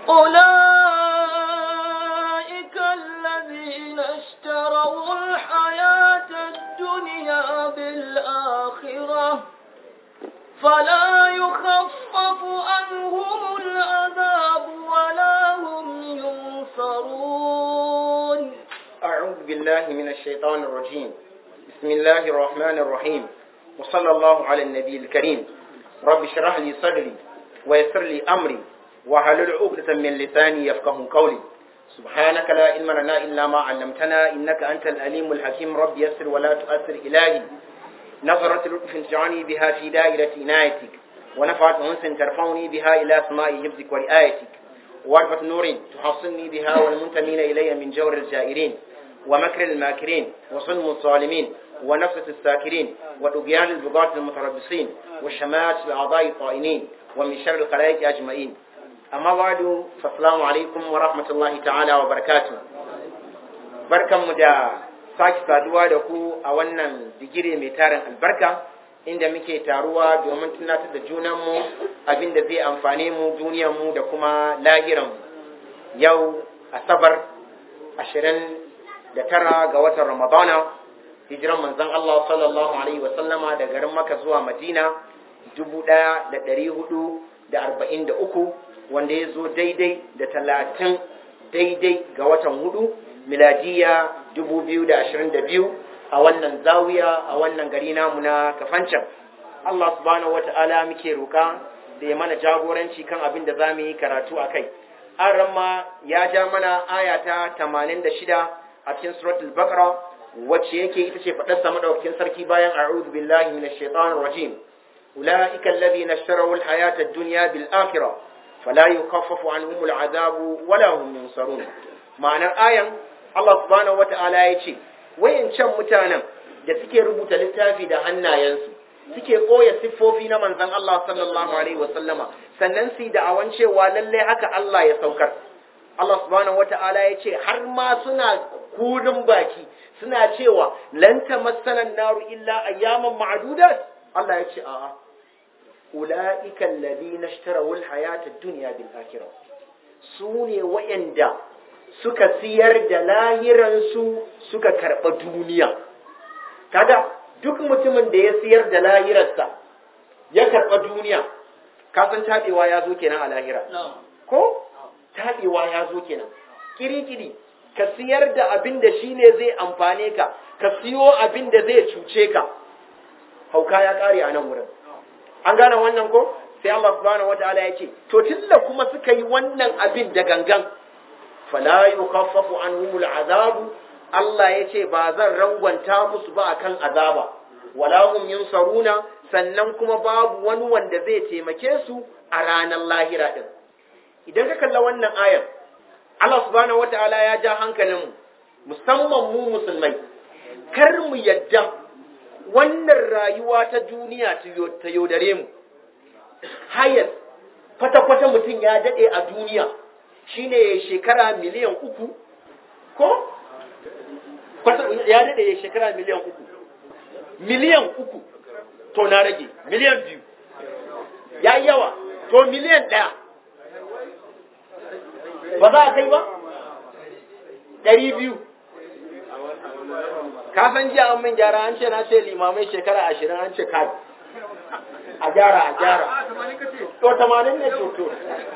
أولئك الذين اشتروا الحياة الدنيا بالآخرة فلا يخفف عنهم العذاب ولا هم ينصرون أعوذ بالله من الشيطان الرجيم بسم الله الرحمن الرحيم وصلى الله على النبي الكريم رب اشرح لي صدري ويسر لي أمري وحلل عقدة من لساني يفقه قولي سبحانك لا علم لنا إلا ما علمتنا إنك أنت الأليم الحكيم رب يسر ولا تؤثر إلهي نظرة لطف تجعلني بها في دائرة عنايتك ونفعت أنس ترفعني بها إلى سماء حفظك ورعايتك وعرفة نور تحصني بها والمنتمين إلي من جور الجائرين ومكر الماكرين وصلم الظالمين ونفسة الساكرين وطغيان البغاة المتربصين وشماتة الأعضاء الطائنين ومن شر الخلائق أجمعين أما بعد فالسلام عليكم ورحمة الله تعالى وبركاته barkan mu da sake saduwa da ku a wannan digiri mai tarin albarka inda muke taruwa domin tunatar da junanmu abin da zai amfane mu duniyarmu da kuma lahiranmu yau asabar ashirin da tara ga watan ramadana hijiran manzon Allah sallallahu alaihi wasallama da garin maka zuwa madina dubu ɗaya da ɗari hudu da arba'in da uku wanda ya zo daidai da talatin daidai ga watan hudu miladiya dubu biyu da ashirin da biyu a wannan zawiya a wannan gari namu na kafancan Allah subhanahu wata'ala muke roka da ya mana jagoranci kan abin da za mu yi karatu a kai an ramma ya ja mana aya ta tamanin da shida a cikin suratul baqara wacce yake ita ce faɗar sa madaukakin sarki bayan a'udhu billahi minash shaitanir rajim ulaika alladhina ishtaraw al-hayata ad-dunya bil akhirah fala yukaffafu anhum al-'adabu wala hum yunsarun ma'anar ayan Allah subhanahu wata'ala ya ce wayancan mutanen da suke rubuta littafi da hannayensu suke koya siffofi na manzon Allah sallallahu alaihi wasallama sannan su da awan cewa lalle haka Allah ya saukar Allah subhanahu wata'ala ya ce har ma suna kudin baki suna cewa lan tamassana naru illa ayyaman ma'dudat Allah ya ce a'a ulaika alladhina ishtaraw alhayata ad-dunya bil akhirah sune wayanda suka siyar da lahiransu suka karɓa duniya kaga duk mutumin da ya siyar da lahirarsa ya karɓa duniya kasan taɓewa ya zo kenan a lahira ko taɓewa ya zo kenan kiri-kiri ka siyar da abin da shi ne zai amfane ka ka siyo abin da zai cuce ka hauka ya ƙare a nan wurin an gane wannan ko sai Allah subhanahu wataala ya ce to tilla kuma suka yi wannan abin da gangan fala yukaffafu anhumul azabu Allah yace ba zan rangwanta musu ba akan azaba wala hum yunsaruna sannan kuma babu wani wanda zai taimake su a ranar lahira din idan ka kalla wannan ayar Allah subhanahu wataala ya ja hankalin mu musamman mu musulmai kar mu yadda wannan rayuwa ta duniya ta yaudare mu hayar kwata-kwata mutum ya daɗe a duniya shine shekara miliyan uku ko ya daɗe ya shekara miliyan uku miliyan uku to na rage miliyan biyu ya yi yawa to miliyan ɗaya ba za a kai ba ɗari biyu ka san jiya an min gyara an ce na ce limamai shekara ashirin an ce kai a gyara a gyara to tamanin ne to to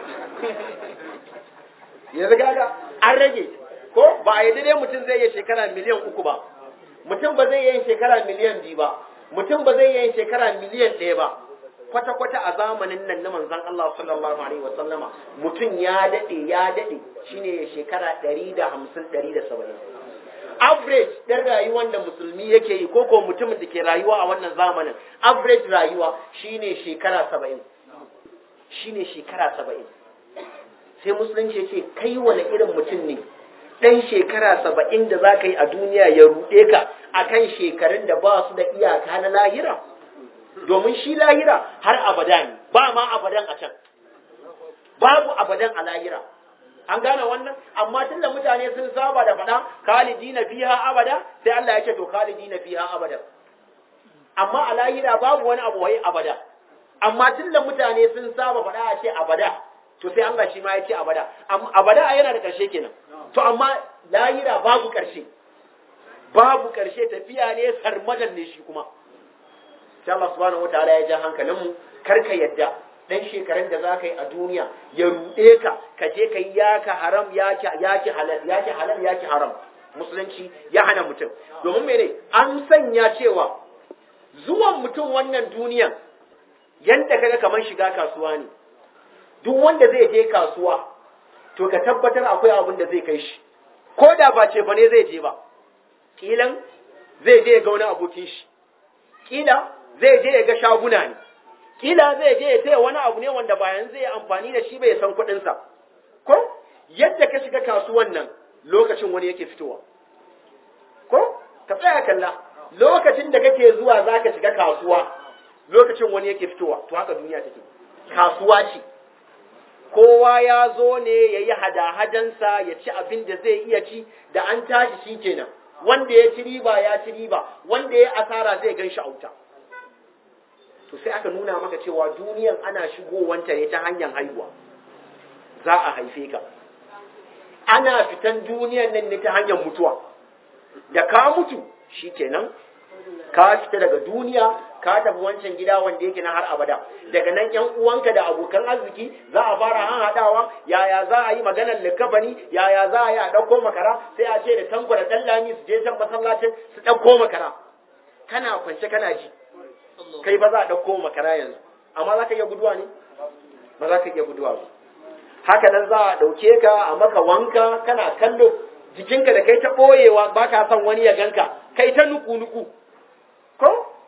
yanzu gaga an rage ko ba a yi dai mutum zai yi shekara miliyan uku ba mutum ba zai yi shekara miliyan biyu ba mutum ba zai yi shekara miliyan ɗaya ba kwata-kwata a zamanin nan na manzan Allah sallallahu alaihi wa sallama mutum ya daɗe ya daɗe shine shekara ɗari da hamsin ɗari da saba'in average ɗin rayuwar da musulmi yake yi ko ko mutumin da ke rayuwa a wannan zamanin average rayuwa shine shekara saba'in shine shekara saba'in sai musulunci ce kai wani irin mutum ne ɗan shekara saba'in da za ka yi a duniya ya ruɗe ka a kan shekarun da ba su da iyaka na lahira domin shi lahira har abada ne ba ma abadan a can babu abadan a lahira an gane wannan amma tun da mutane sun saba da faɗa khalidina fiha abada sai Allah ya ce to khalidina fiha abada amma a lahira babu wani abu wai abada amma tun da mutane sun saba faɗa a ce abada to sai Allah shi ma ya ce abada abada yana da ƙarshe kenan to amma lahira babu ƙarshe babu ƙarshe tafiya ne sarmadan ne shi kuma sai Allah subhanahu wataala ya ja hankalin mu kar ka yadda dan shekarun da zaka yi a duniya ya ruɗe ka ka je ka yi yaka haram yaki yaki halal yaki halal yaki haram musulunci ya hana mutum domin mene an sanya cewa zuwan mutum wannan duniyan yanda kaga kamar shiga kasuwa ne duk wanda zai je kasuwa to ka tabbatar akwai abin da zai kai shi ko da ba ce ba ne zai je ba kilan zai je ga wani abokin shi kila zai je ya ga shaguna ne kila zai je ya taya wani abu ne wanda bayan zai amfani da shi bai san kuɗinsa ko yadda ka shiga kasuwan nan lokacin wani yake fitowa ko ka tsaya kalla lokacin da kake zuwa za ka shiga kasuwa lokacin wani yake fitowa to haka duniya take kasuwa ce kowa ya zo ne ya yi hada-hadansa ya ci abin da zai iya ci da an tashi shi kenan wanda ya ci riba ya ci riba wanda ya asara zai gan shi auta to sai aka nuna maka cewa duniyan ana shigowanta ne ta hanyar haihuwa za a haife ka ana fitan duniyan nan ne ta hanyar mutuwa da ka mutu shi kenan ka fita daga duniya ka tafi wancan gida wanda yake na har abada daga nan yan uwanka da abokan arziki za a fara han hadawa yaya za a yi maganar likafani yaya za a yi a ɗauko makara sai a ce da tanko da ɗallami su je can masallacin su ɗauko makara kana kwance kana ji kai ba za a ɗauko makara yanzu amma za ka iya guduwa ne ba za ka iya guduwa ba haka nan za a ɗauke ka a maka wanka kana kallo jikinka da kai ta ɓoyewa ba ka son wani ya ganka kai ta nuku-nuku ko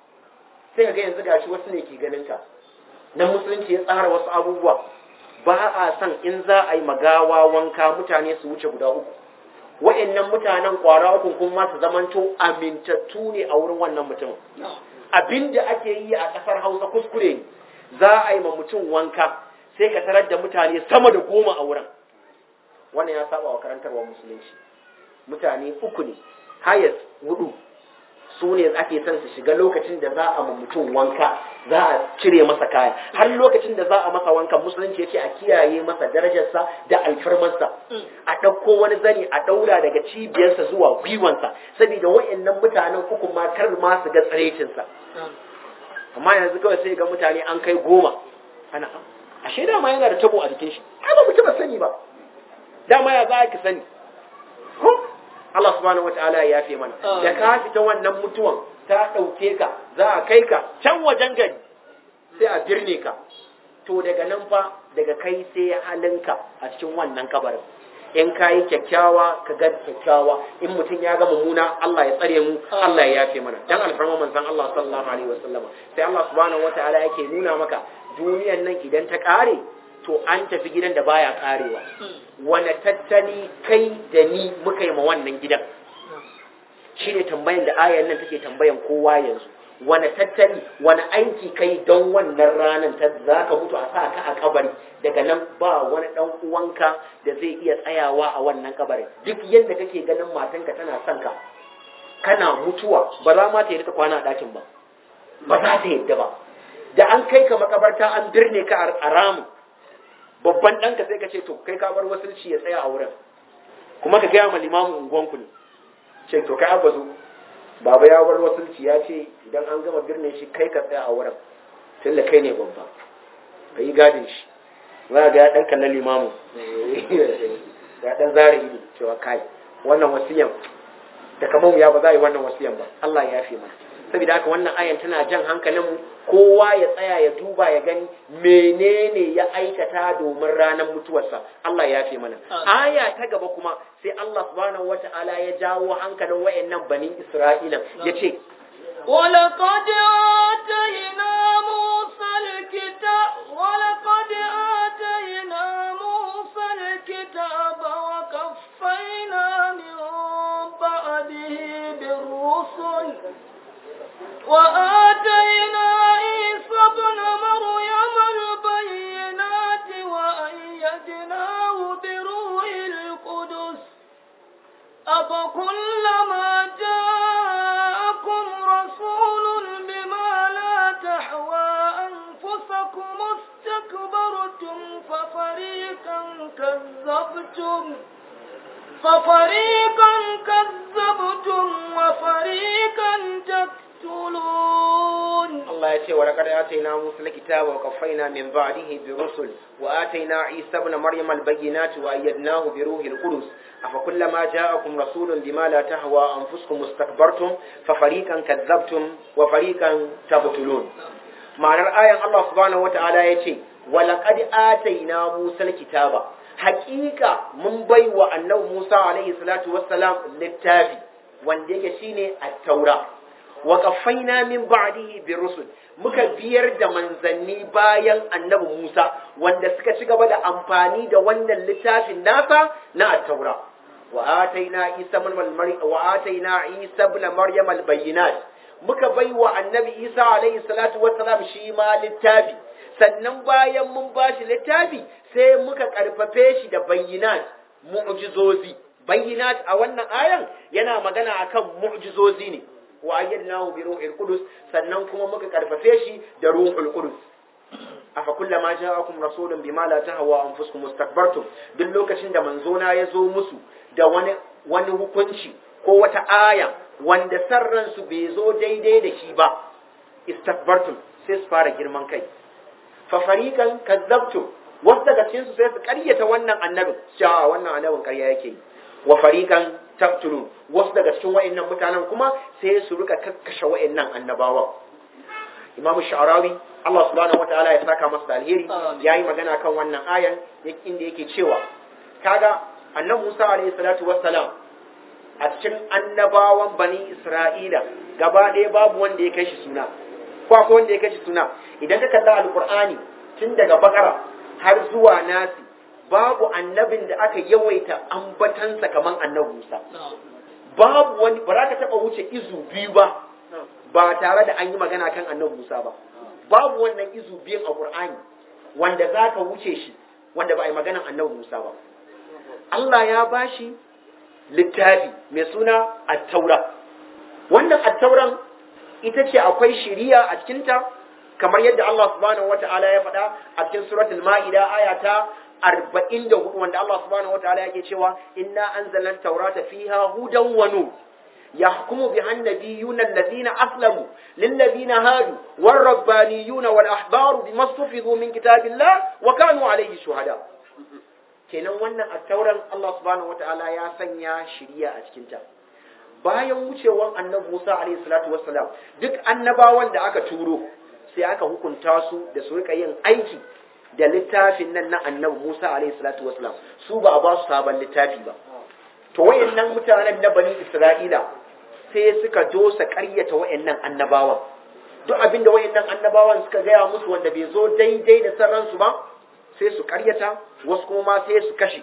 sai ga yanzu gashi wasu ne ke ganin ka nan musulunci ya tsara wasu abubuwa ba a son in za a yi magawa wanka mutane su wuce guda uku wa'annan mutanen kwara uku kuma su zamanto amintattu ne a wurin wannan mutumin abin da ake yi a ƙasar hausa kuskure ne za a yi ma mutum wanka sai ka tarar da mutane sama da goma a wurin wannan ya saba wa karantarwar musulunci mutane uku ne hayas hudu su ne ake son su shiga lokacin da za a ma mutum wanka za a cire masa kaya har lokacin da za a masa wankan musulunci ya ce a kiyaye masa darajarsa da alfarmarsa a ɗauko wani zani a ɗaura daga cibiyarsa zuwa gwiwansa saboda wa'annan mutanen uku ma kar ma su ga tsarecinsa amma yanzu kawai sai ga mutane an kai goma ana ashe dama yana da tabo a jikin shi ai ba mutum ba sani ba dama ya za ki sani ko Allah subhanahu wataala ya yafe mana da ka fita wannan mutuwan ta ɗauke ka za a kai ka can wajen gari sai a birne ka to daga nan fa daga kai sai halinka a cikin wannan kabarin in ka yi kyakkyawa ka ga kyakkyawa in mutum ya ga mummuna Allah ya tsare mu Allah ya yafe mana dan alfarma manzon Allah sallallahu alaihi wasallama sai Allah subhanahu wataala yake nuna maka duniyan nan idan ta kare to an tafi gidan da baya karewa wane tattali kai da ni muka yi ma wannan gidan shi ne tambayan da ayan nan take tambayan kowa yanzu wane tattali wane aiki kai don wannan ranar ta za ka mutu a sa ka a kabari daga nan ba wani dan uwanka da zai iya tsayawa a wannan kabarin duk yadda kake ganin matanka tana son ka kana mutuwa ba za ma ta yi kwana a ɗakin ba ba za ta yadda ba da an kai ka makabarta an birne ka a ramu babban ɗanka sai ka ce to kai ka bar wasulci ya tsaya a wurin kuma ka gaya ma limamin unguwanku ne ce to kai abba zo baba ya bar wasulci ya ce idan an gama birne shi kai ka tsaya a wurin tunda kai ne babba ka yi gadin shi za ga ya ɗan kallon limamin ya ɗan zara ido cewa kai wannan wasiyan da kamar ya ba za a yi wannan wasiyan ba Allah ya yafe mana saboda haka wannan ayan tana jan hankalinmu kowa ya tsaya ya duba ya gani menene ya aikata domin ranar mutuwarsa Allah ya fi mana aya ta gaba kuma sai Allah subhanahu wata'ala ya jawo hankalin wayannan bani Isra'ila yace ولقد آتينا موسى الكتاب ولقد آتينا موسى الكتاب وكفينا من بعده بالرسل وآتينا عيسى ابن مريم البينات وأيدناه بروح القدس أفكلما جاءكم رسول بما لا تحوى أنفسكم استكبرتم ففريقا ففريقا كذبتم ففريقا كذبتم وفريقا تقتلون Allah ya ce wa laqad atayna Musa al-kitaba wa qaffayna min ba'dihi bi rusul wa atayna Isa ibn Maryam al-bayyinati wa ayyadnahu bi ruhil qudus afa kullama ja'akum rasulun bima la tahwa anfusukum istakbartum fa fariqan kadzabtum wa fariqan tabtulun ma'anar ayan Allah subhanahu wa ta'ala ya ce wa laqad atayna Musa al-kitaba haqiqa mun baiwa annabi Musa alaihi salatu wassalam littafi wanda yake shine at-taura wa qaffayna min ba'dihi bi rusul muka biyar da manzanni bayan annabi Musa wanda suka ci gaba da amfani da wannan littafin nasa na at-taura wa ataina Isa ibn Maryam wa ataina Isa ibn Maryam al-bayyinat muka baiwa annabi Isa alaihi salatu wassalam shi ma littafi sannan bayan mun bashi littafi sai muka karfafe shi da bayyinat mu'jizozi bayyinat a wannan ayan yana magana akan mu'jizozi ne wa ayyadnahu bi ruhil qudus sannan kuma muka karfafe shi da ruhul qudus afa kullama ja'akum rasulun bima la tahwa anfusukum mustakbartum duk lokacin da manzona ya zo musu da wani wani hukunci ko wata aya wanda sarran su bai zo daidai da shi ba istakbartum sai su fara girman kai fa fariqan kadzabtum wasu daga cikin su sai su karyata wannan annabin cewa wannan annabin karya yake yi wa fariqan taqtulun wasu daga cikin wayannan mutanen kuma sai su rika kakkashe wayannan annabawa Imam Sha'rawi Allah subhanahu wataala ya saka masa da alheri yayi magana kan wannan ayan inda yake cewa kaga annabi Musa alaihi salatu wassalam a cikin annabawan bani Isra'ila gaba ɗaya babu wanda ya kai shi suna ko akwai wanda ya kai shi suna idan ka kalla alqur'ani tun daga bakara har zuwa nasi babu annabin da aka yawaita ambatansa kaman annabi Musa. Babu wani ba za ka taɓa wuce izu biyu ba ba tare da an yi magana kan annabi Musa ba. Babu wannan izu biyun a Qur'ani wanda za ka wuce shi wanda ba a yi maganan annabi Musa ba. Allah ya bashi littafi mai suna Attaura. Wannan Attauran ita ce akwai shiriya a cikinta kamar yadda Allah subhanahu wata'ala ya faɗa a cikin suratul Ma'ida aya ta arba'in da hudu wanda Allah subhanahu wa ta'ala yake cewa inna anzalna taurata fiha hudan wa nur yahkumu biha an-nabiyyuna alladhina aslamu lilladhina hadu war-rabbaniyuna wal-ahbaru bima stufidu min kitabillah wa kanu alayhi shuhada kenan wannan at-tauran Allah subhanahu wa ta'ala ya sanya shiriya a cikin ta bayan wucewan annabi Musa alayhi salatu wassalam duk annabawan da aka turo sai aka hukunta su da su rika yin aiki da littafin nan na annabi Musa alaihi salatu wasalam su ba a ba su sabon littafi ba to wayannan mutanen na bani Isra'ila sai suka dosa ƙaryata wayannan annabawan duk abin da wayannan annabawan suka gaya musu wanda bai zo daidai da sarransu ba sai su ƙaryata wasu kuma ma sai su kashe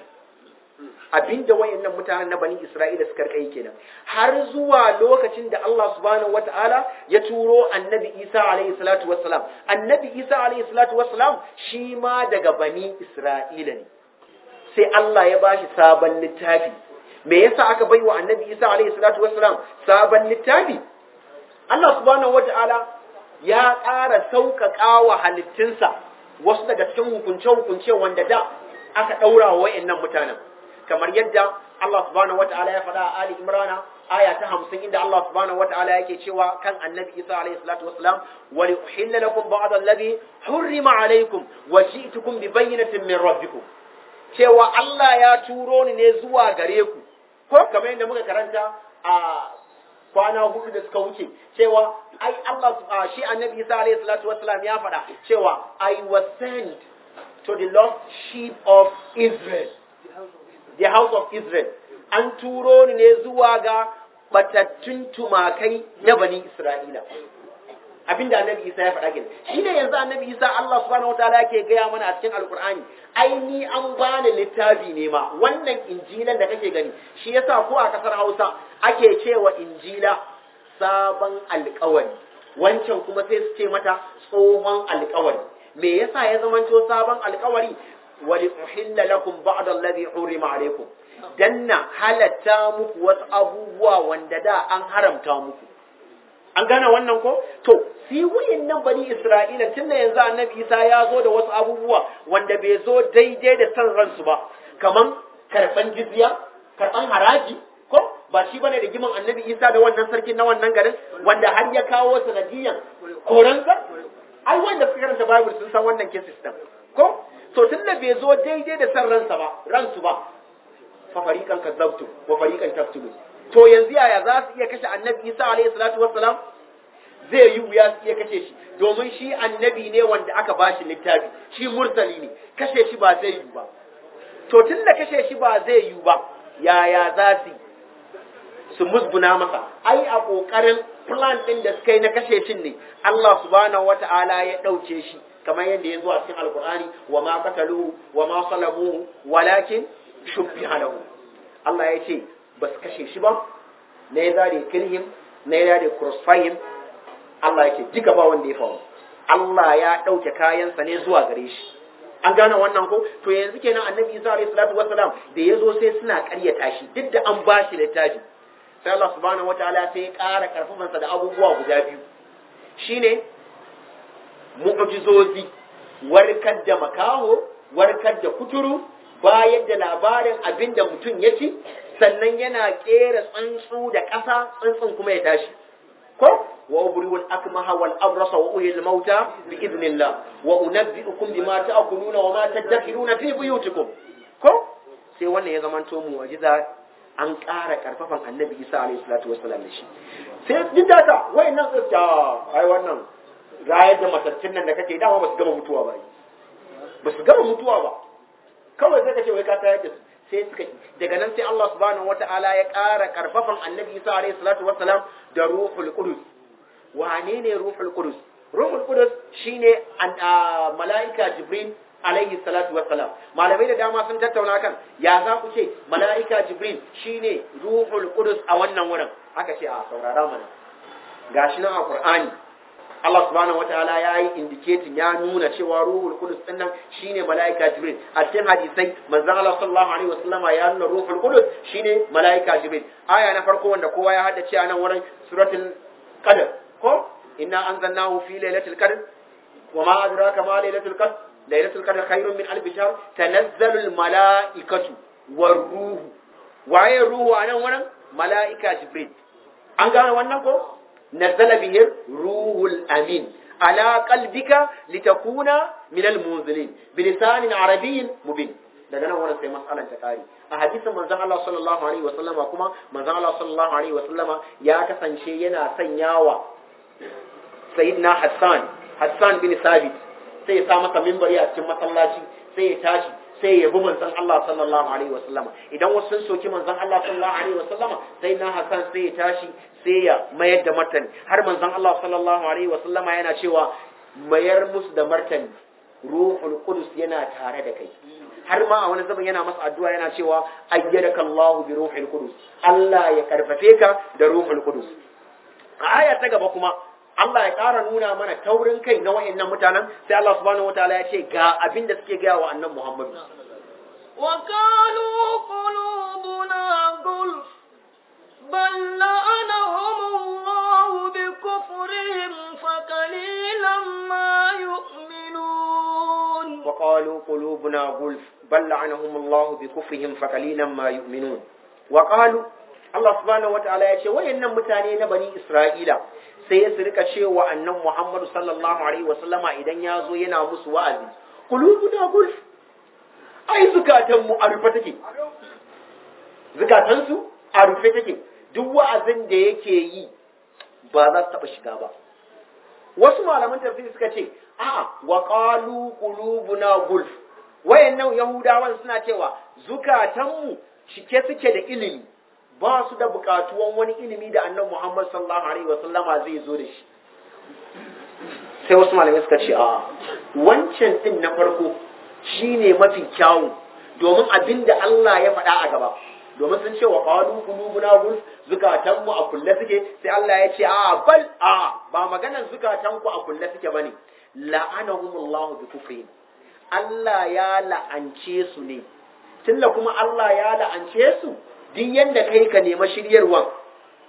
abinda wayannan mutanen na bani Isra'ila suka kai kenan har zuwa lokacin da Allah subhanahu wataala ya turo annabi Isa alaihi salatu wassalam annabi Isa alaihi salatu wassalam shi ma daga bani Isra'ila ne sai Allah ya bashi sabon littafi me yasa aka baiwa annabi Isa alaihi salatu wassalam sabon littafi Allah subhanahu wataala ya ƙara sauƙaƙa wa halittunsa wasu daga cikin hukunce-hukunce wanda da aka ɗaura wa wayannan mutanen kamar yadda Allah subhanahu wata'ala ya faɗa a Ali Imran aya ta 50 inda Allah subhanahu wata'ala yake cewa kan Annabi Isa alayhi salatu wassalam wa li uhilla lakum ba'd alladhi hurrima alaykum wa ji'tukum bi bayyinatin min rabbikum cewa Allah ya turo ni ne zuwa gare ku ko kamar yadda muka karanta a kwana hudu da suka wuce cewa ai Allah shi Annabi Isa alayhi salatu wassalam ya faɗa cewa I was sent to the lost sheep of Israel the house of Israel an turo ni ne zuwa ga batattun tumakai na bani Isra'ila abinda annabi Isa ya faɗa gina shi ne yanzu annabi Isa Allah subhanahu wataala yake gaya mana a cikin alkur'ani ai ni an bani littafi ne ma wannan injilan da kake gani shi yasa ko a kasar Hausa ake cewa injila sabon alƙawari wancan kuma sai su ce mata tsohon alƙawari me yasa ya zamanto sabon alƙawari ولأحل لكم بعض الذي حرم عليكم danna halatta muku wasu abubuwa wanda da an haramta muku an gane wannan ko to si nan bani isra'ila tun da yanzu annabi isa ya zo da wasu abubuwa wanda bai zo daidai da san ransu ba kaman karban jizya karban haraji ko ba shi bane da giman annabi isa da wannan sarkin na wannan garin wanda har ya kawo sanadiyan koransa ai wanda suka karanta bible sun san wannan case system ko to tun da bai zo daidai da san ransa ba ransu ba fa fariqan kadzabtu wa fariqan taqtulu to yanzu yaya za su iya kashe annabi isa alayhi salatu wassalam zai yi wuya su iya kashe shi domin shi annabi ne wanda aka bashi littafi shi mursali ne kashe shi ba zai yi ba to tun da kashe shi ba zai yi ba yaya za su su musguna masa ai a kokarin plan din da suka yi na kashe shi ne Allah subhanahu wata'ala ya dauke shi kamar yadda ya zo a cikin alkur'ani wa ma qataluhu wa ma salabuhu walakin shubbiha lahu Allah ya ce ba su kashe shi ba na ya zare kilhim na ya zare crossfire Allah yake duka ba wanda ya faru Allah ya ɗauke kayansa ne zuwa gare shi an gane wannan ko to yanzu kenan annabi Isa alayhi salatu wassalam da yazo sai suna ƙaryata shi duk da an ba shi littafi sai Allah subhanahu wataala sai ya ƙara karfafansa da abubuwa guda biyu shine mu'jizozi warkar da makaho warkar da kuturu bayar da labarin abin da mutum ya ci sannan yana kera tsuntsu da ƙasa tsuntsun kuma ya tashi ko wa ubriu al-akmaha wal abrasa wa uhyi al-mauta bi idnillah wa unabbi'ukum bima ta'kuluna wa ma tadakhiruna fi buyutikum ko sai wannan ya zamanto mu'jiza an ƙara karfafan annabi Isa alayhi salatu wassalam da shi sai duk da ta wayannan tsafta ai wannan rayar da matattun nan da kake dama ba su gama mutuwa ba ba su gama mutuwa ba kawai sai ka ce wai ka tayar da su sai suka daga nan sai Allah subhanahu wata'ala ya ƙara karfafan annabi Isa alayhi salatu wassalam da ruhul qudus wane ne ruhul qudus ruhul qudus shine mala'ika jibril alaihi salatu wassalam malamai da dama sun tattauna kan ya za ku ce mala'ika jibril shine ruhul qudus a wannan wurin aka ce a saurara mana gashi nan a qur'ani Allah subhanahu wataala ya yi indicating ya nuna cewa ruhul qudus din nan shine malaika jibril a cikin hadisai manzon Allah sallallahu alaihi wasallama ya nuna ruhul qudus shine malaika jibril aya na farko wanda kowa ya haddace a nan wurin suratul qadr ko inna anzalnahu fi lailatul qadr wa ma adraka ma lailatul qadr lailatul qadr khairun min alf shahr tanazzalu al malaikatu war ruhu waye ruhu a nan wurin malaika jibril an gane wannan ko نزل به الروح الأمين على قلبك لتكون من المنزلين بلسان عربي مبين daga nan wannan sai mas'alan ta kare a hadisin manzon Allah sallallahu alaihi wasallam kuma manzon Allah sallallahu alaihi wasallam ya kasance yana sanyawa sayyidina Hassan Hassan bin Sabit sai ya sa masa minbari a cikin masallaci sai ya tashi sai ya bi manzon Allah sallallahu alaihi wasallama idan wasu sun soki manzon Allah sallallahu alaihi wasallama sai na Hassan sai ya tashi sai ya mayar da martani har manzon Allah sallallahu alaihi wasallama yana cewa mayar musu da martani ruhul qudus yana tare da kai har ma a wani zaman yana masa addu'a yana cewa ayyadaka Allah bi ruhil qudus Allah ya karfafe ka da ruhul qudus a aya ta gaba kuma Allah ya ƙara nuna mana taurin kai na wa'annan mutanen sai Allah subhanahu wataala ya ce ga abin da suke gaya wa annan Muhammadu. Wa qalu qulubuna gulf bal la'anahum Allah bi kufrihim fa qalilan ma yu'minun. Wa qalu qulubuna gulf bal la'anahum Allah bi kufrihim fa qalilan ma yu'minun. Wa qalu Allah subhanahu wataala ya ce wayannan mutane na bani Isra'ila sai su rika cewa annan Muhammadu sallallahu alaihi wasallama idan ya zo yana musu wa'azi qulubuna gulf ai zukatan mu a rufe take zukatan su a rufe take duk wa'azin da yake yi ba za su taba shiga ba wasu malaman tafsiri suka ce a'a wa qalu qulubuna gulf wayannan yahudawan suna cewa zukatan mu cike suke da ilimi ba su da bukatuwan wani ilimi da annan Muhammad sallallahu alaihi wa sallama zai zo da shi sai wasu malamai suka ce a wancan din na farko shine mafi kyawu domin abinda Allah ya faɗa a gaba domin sun ce wa qalu qulubuna gul zukatan mu a kulle suke sai Allah ya ce a bal a ba maganar zukatan ku a kulle suke bane la'anahumullahu bi kufrihim Allah ya la'ance su ne tunda kuma Allah ya la'ance su duk yanda kai ka nema shiryarwa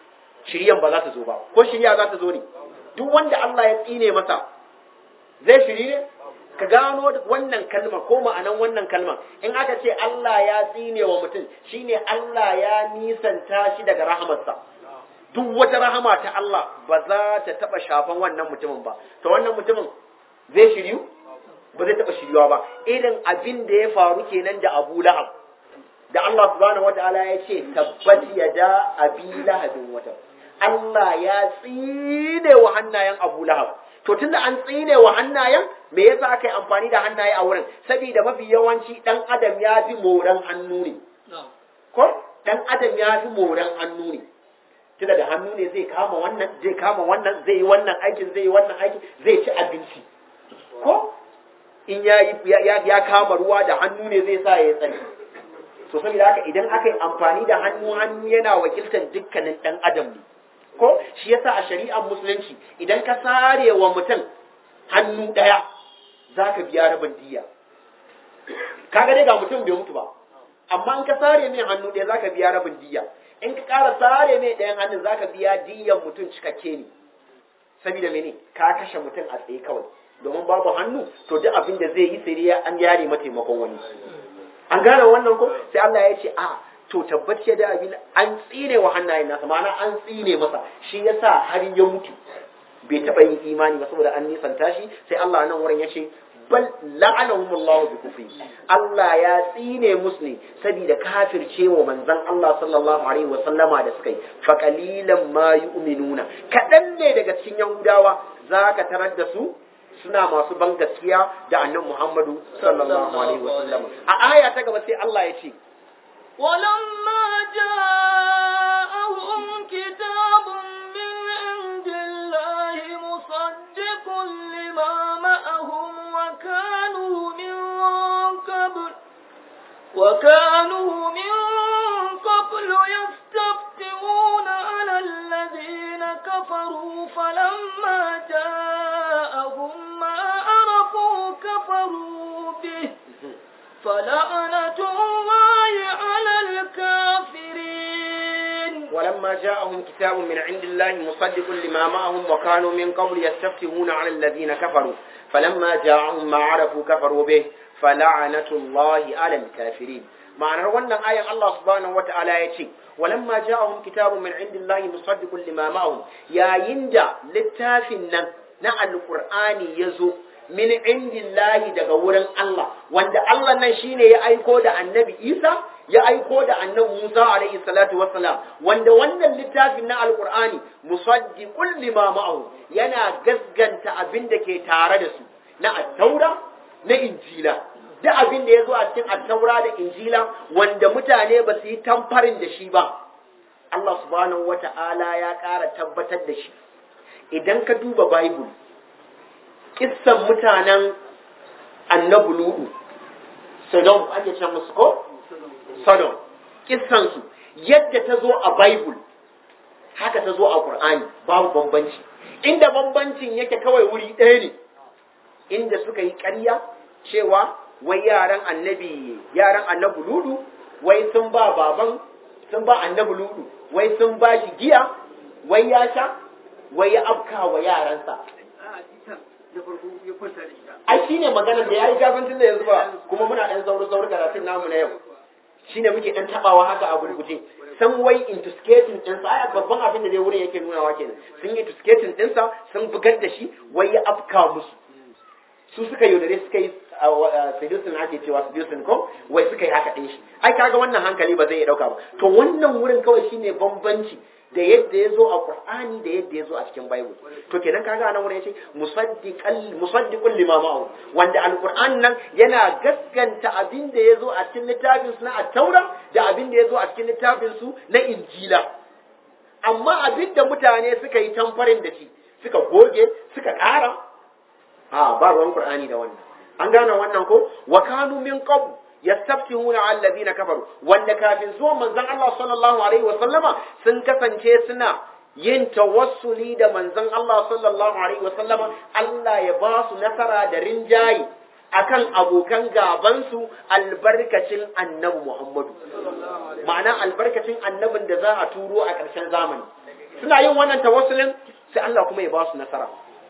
shiryan ba za ta zo ba ko shirya za ta zo ne duk wanda Allah ya tsine masa zai shiri ne ka gano wannan kalma ko ma'anan wannan kalma in aka ce Allah ya tsine wa mutum shine Allah ya nisanta shi daga rahamarsa duk wata rahama ta Allah ba za ta taba shafan wannan mutumin ba to wannan mutumin zai shiryu ba zai taba shiryuwa ba irin abin da ya faru kenan da Abu Lahab da Allah subhanahu wataala ya ce tabbat yada abi lahabin wata Allah ya tsine wa hannayen Abu Lahab to tunda an tsine wa hannayen me yasa aka yi amfani da hannaye a wurin saboda mafi yawanci dan adam ya fi moran hannu ne ko dan adam ya fi moran hannu ne tunda da hannu ne zai kama wannan zai kama wannan zai yi wannan aikin zai yi wannan aikin zai ci abinci ko in ya ya ya kama ruwa da hannu ne zai sa ya tsani to saboda haka idan aka yi amfani da hannu hannu yana wakiltar dukkanin dan adam ne ko shi yasa a shari'ar musulunci idan ka sare wa mutum hannu ɗaya za ka biya rabin diya kaga dai ga mutum bai mutu ba amma in ka sare mai hannu ɗaya za ka biya rabin diya in ka ƙara sare mai ɗayan hannun za ka biya diyan mutum cikakke ne saboda mene ka kashe mutum a tsaye kawai domin babu hannu to duk abin da zai yi sai dai an yare mataimakon wani an gane wannan ko sai Allah ya ce a to tabbaci da abin an tsine wa hannayen nasa ma'ana an tsine masa shi yasa har ya mutu bai taba yin imani ba saboda an nisanta shi sai Allah nan wurin ya ce bal la'anahumullahu bi kufri Allah ya tsine musu ne saboda kafirce wa manzon Allah sallallahu alaihi wa sallama da suka yi fa qalilan ma yu'minuna kadan ne daga cikin yahudawa zaka tarar da su suna masu ban gaskiya da annabi Muhammadu sallallahu alaihi wa sallam a aya ta gaba sai Allah ya ce ولما جاءهم كتاب من عند الله مصدق لما معهم وكانوا من قبل وكانوا من قبل يستفتحون على الذين كفروا فلما جاءهم ما عرفوا كفروا به فلعنة الله على الكافرين ولما جاءهم كتاب من عند الله مصدق لما معهم وكانوا من قبل يستفتحون على الذين كفروا فلما جاءهم ما عرفوا كفروا به فلعنة الله على الكافرين ma'anar wannan ayan Allah subhanahu wata'ala ya ce walamma ja'ahum kitabun min indillahi musaddiqun lima ma'ahum yayin da littafin nan na alqur'ani yazo min indillahi daga wurin Allah wanda Allah nan shine ya aiko da annabi Isa ya aiko da annabi Musa alaihi salatu wassalam wanda wannan littafin na alqur'ani musaddiqul lima ma'ahu yana gasganta abin da ke tare da su na at-taura na injila duk abin da ya zo a cikin at-taura da injila wanda mutane ba su yi tamfarin da shi ba Allah subhanahu wata'ala ya ƙara tabbatar da shi idan ka duba bible kissan mutanen annabi ludu sodom ake ce musu ko sodom kissansu yadda ta zo a bible haka ta zo a qur'ani babu bambanci inda bambancin yake kawai wuri ɗaya ne inda suka yi ƙarya cewa wai yaran annabi yaran annabi ludu wai sun ba baban sun ba annabi ludu wai sun ba shi giya wai ya sha wai ya afka wa yaransa ai shi ne maganar da ya yi gafantin da yanzu ba kuma muna ɗan sauri sauri karatun namu na yau shi ne muke ɗan taɓawa haka a gurguje san wai intusketin ɗinsa ai babban abin da dai wurin yake nunawa kenan sun yi intusketin ɗinsa sun bugar da shi wai ya afka musu su suka yaudare suka yi sedusin ake cewa sedusin ko wai suka yi haka ɗin shi ai kaga wannan hankali ba zai iya ɗauka ba to wannan wurin kawai shine bambanci da yadda ya zo a Qur'ani da yadda ya zo a cikin Bible to kenan kaga nan wurin yace musaddiqal musaddiqul lima ma'ahu wanda alquran nan yana gaskanta abin da ya zo a cikin littafin su na at-taura da abin da ya zo a cikin littafin su na injila amma abin da mutane suka yi tamfarin da shi suka goge suka ƙara a ba ruwan Qur'ani da wannan an gane wannan ko wa kanu min qabl yastaftihuna ala alladhina kafaru wanda kafin zuwan manzon Allah sallallahu alaihi wasallama sun kasance suna yin tawassuli da manzon Allah sallallahu alaihi wasallama Allah ya ba su nasara da rinjayi akan abokan gabansu albarkacin annabi Muhammadu ma'ana albarkacin annabin da za a turo a ƙarshen zamani suna yin wannan tawassulin sai Allah kuma ya ba su nasara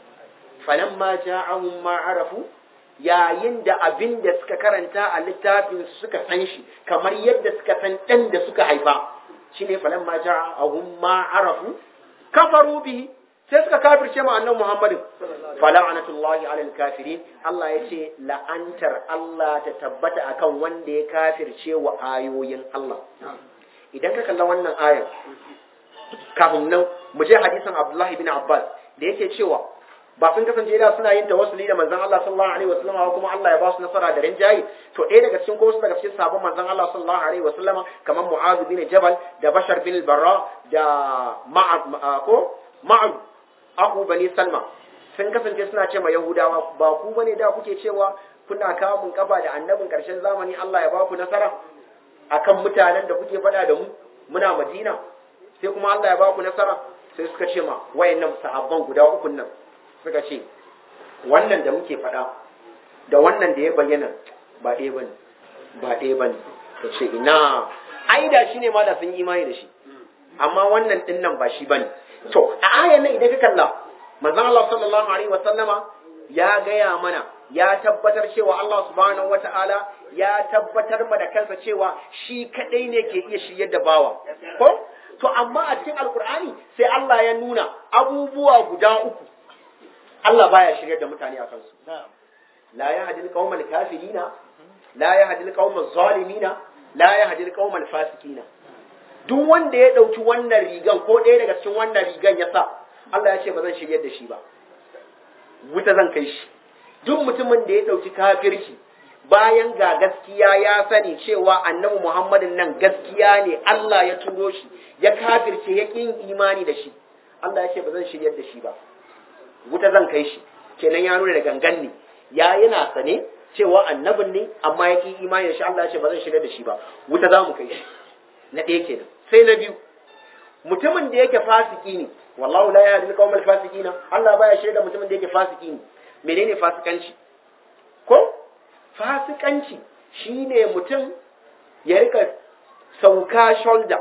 falamma ja'ahum ma arafu yayin da abin da suka karanta a littafin suka san shi kamar yadda suka san dan da suka haifa shine falamma ja'ahum ma arafu kafaru bihi sai suka kafirce ma annabi Muhammadin fala'anatullahi alal kafirin Allah ya ce la'antar Allah ta tabbata akan wanda ya kafirce wa ayoyin Allah idan ka kalla wannan ayar kafin nan mu je hadisin Abdullahi bin Abbas da yake cewa ba sun kasance da suna yin tawassuli da manzon Allah sallallahu alaihi wasallam kuma Allah ya ba su nasara da rinjayi to ɗaya daga cikin ko wasu daga cikin sabon manzon Allah sallallahu alaihi wasallam kamar Mu'adh bin Jabal da Bashar bin Barra da Ma'ad ko Ma'ad Abu Bani Salma sun kasance suna ce ma Yahudawa ba ku bane da kuke cewa kuna kamun kafa da annabin karshen zamani Allah ya ba ku nasara akan mutanen da kuke faɗa da mu muna Madina sai kuma Allah ya ba ku nasara sai suka ce ma wayannan sahabban guda uku nan suka ce wannan da muke faɗa da wannan da ya bayyana ba ɗaya bane ba ɗaya bane ka ce ina ai da shi ne ma da sun yi imani da shi amma wannan ɗin nan ba shi bane to a ayan nan idan ka kalla manzon Allah sallallahu alaihi wa sallama ya gaya mana ya tabbatar cewa Allah subhanahu wata'ala ya tabbatar ma da kansa cewa shi kadai ne ke iya shiryar da bawa ko to amma a cikin alkur'ani sai Allah ya nuna abubuwa guda uku Allah baya shiryar da mutane a kansu la yahdil qaumal kafirina la yahdil qaumal zalimina la yahdil qaumal fasikina duk wanda ya dauki wannan rigan ko ɗaya daga cikin wannan rigan ya sa Allah ya ce ba zan shiryar da shi ba wuta zan kai shi duk mutumin da ya dauki kafirci bayan ga gaskiya ya sani cewa annabi Muhammadin nan gaskiya ne Allah ya turo shi ya kafirce ya kin imani da shi Allah ya ce ba zan shiryar da shi ba wuta zan kai shi kenan ya nuna da gangan ne ya yana sane cewa annabin ne amma ya ki imani da shi Allah ya ce ba zan shiryar da shi ba wuta za mu kai shi na ɗaya kenan sai na biyu mutumin da yake fasiki ne wallahu la yahdi al-qawmal fasiqina Allah baya shirya da mutumin da yake fasiki ne menene fasikanci ko fasikanci shine mutum ya rika sauka shoulder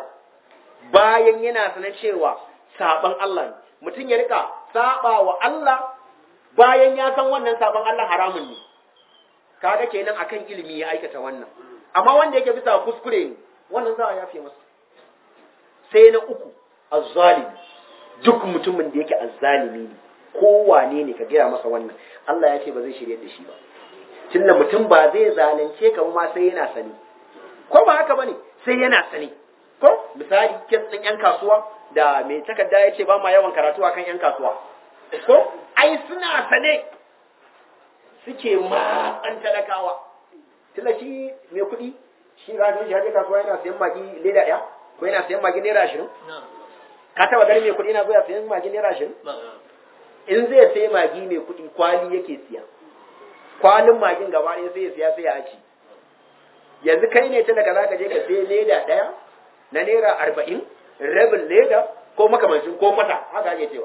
bayan yana sana cewa saban Allah ne mutum ya rika saba wa Allah bayan ya san wannan saban Allah haramun ne kaga kenan akan ilimi ya aikata wannan amma wanda yake bisa kuskure ne wannan za a yafe masa sai na uku azzalimi duk mutumin da yake azzalimi ne kowane ne ka gaya masa wannan Allah ya ce ba zai shirye da shi ba tunda mutum ba zai zalunce ka ma sai yana sani ko ba haka bane sai yana sani ko misali kes din yan kasuwa da mai takarda ya ce ba ma yawan karatu akan yan kasuwa ko ai suna sane suke matsan talakawa tunda shi mai kuɗi shi ga shi haje kasuwa yana sayan magi leda ɗaya ko yana sayan magi naira ashirin ka taba ganin mai kuɗi yana zuwa sayan magi naira ashirin in zai sai magi mai kuɗi kwali yake siya kwalin magin gaba ɗaya sai ya siya sai ya aci yanzu kai ne ta daga zaka je ka sai leda ɗaya na naira arba'in rabin leda ko makamancin ko mata haka ake cewa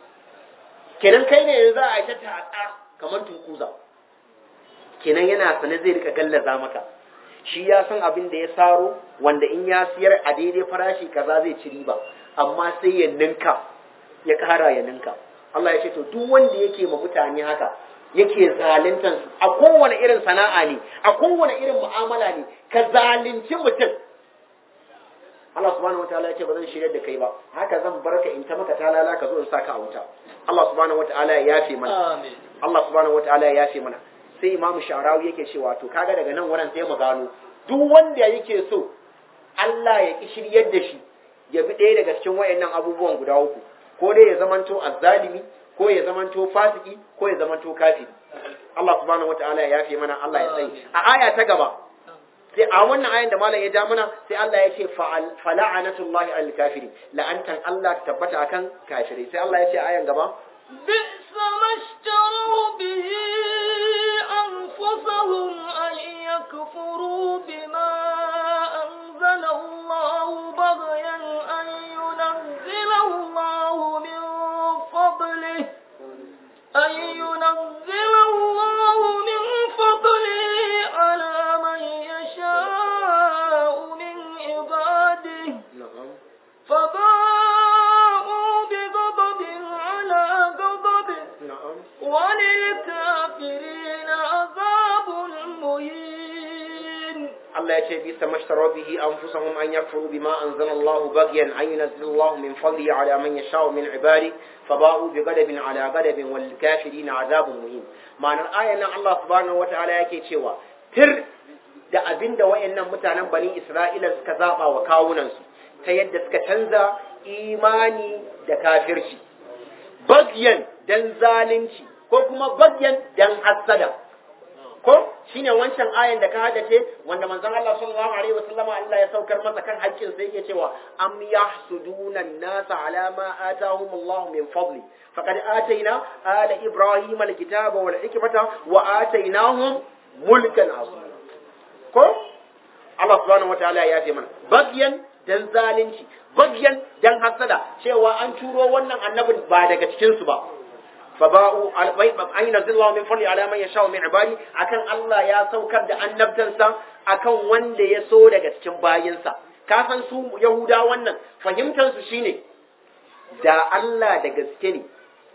kenan kai ne yanzu a ta tatsa kamar tunkuza kenan yana sane zai rika gallaza maka shi ya san abin da ya saro wanda in ya siyar a daidai farashi kaza zai ci riba amma sai ya ninka ya kara ya ninka Allah ya ce to duk wanda yake ma mutane haka yake zaluntan su a kowane irin sana'a ne a kowane irin mu'amala ne ka zalunci mutum Allah subhanahu wataala ya ce ba zan shirya da kai ba haka zan barka in ta maka talala ka zo in saka a wuta Allah subhanahu wataala ya yafe mana Amin. Allah subhanahu wataala ya yafe mana sai Imam Sha'rawi yake cewa to kaga daga nan wurin sai mu gano duk wanda yake so Allah ya ki shiryar da shi ya bi ɗaya daga cikin wayannan abubuwan guda uku ko dai ya zamanto azzalimi ko ya zamanto fasiki ko ya zamanto kafiri Allah subhanahu wataala ya yafe mana Allah ya tsaye a aya ta gaba sai a wannan ayan da malam ya ja mana sai Allah ya ce fala'anatullahi alal kafirin la'antan Allah ta tabbata akan kafirai sai Allah ya ce a ayan gaba بئس ما اشتروا به أنفسهم أن يكفروا بما أنزل الله بغيا أن ينزل الله من فضله أن ينزل الله من فضله على من يشاء من عباده فباءوا ya ce bisa mashtara bihi anfusahum an yakfuru bima anzalallahu baghyan an yunzila min fadli ala man yasha'u min ibadi faba'u bi ghadabin ala ghadabin wal kafirin azabun muhim ma'anar ayan nan Allah subhanahu wataala yake cewa tir da abinda wayannan mutanen bani Isra'ila suka zaba wa kawunan su ta yadda suka canza imani da kafirci bagyan dan zalunci ko kuma bagyan dan hassada ko shine wancan ayan da ka hadace wanda manzon Allah sallallahu alaihi wasallama Allah ya saukar masa kan haƙƙin sai yake cewa am yahsuduna an-nasa ala ma atahum Allah min fadli faqad atayna ala ibrahim al-kitaba wal hikmata wa atainahum mulkan azima ko Allah subhanahu wataala ya ce mana bagyan dan zalunci bagyan dan hasada cewa an turo wannan annabin ba daga cikin su ba faba'u an yunzillahu min fadli ala man yasha'u min ibadi akan Allah ya saukar da annabtansa akan wanda ya so daga cikin bayinsa ka san su yahuda wannan fahimtar su shine da Allah da gaske ne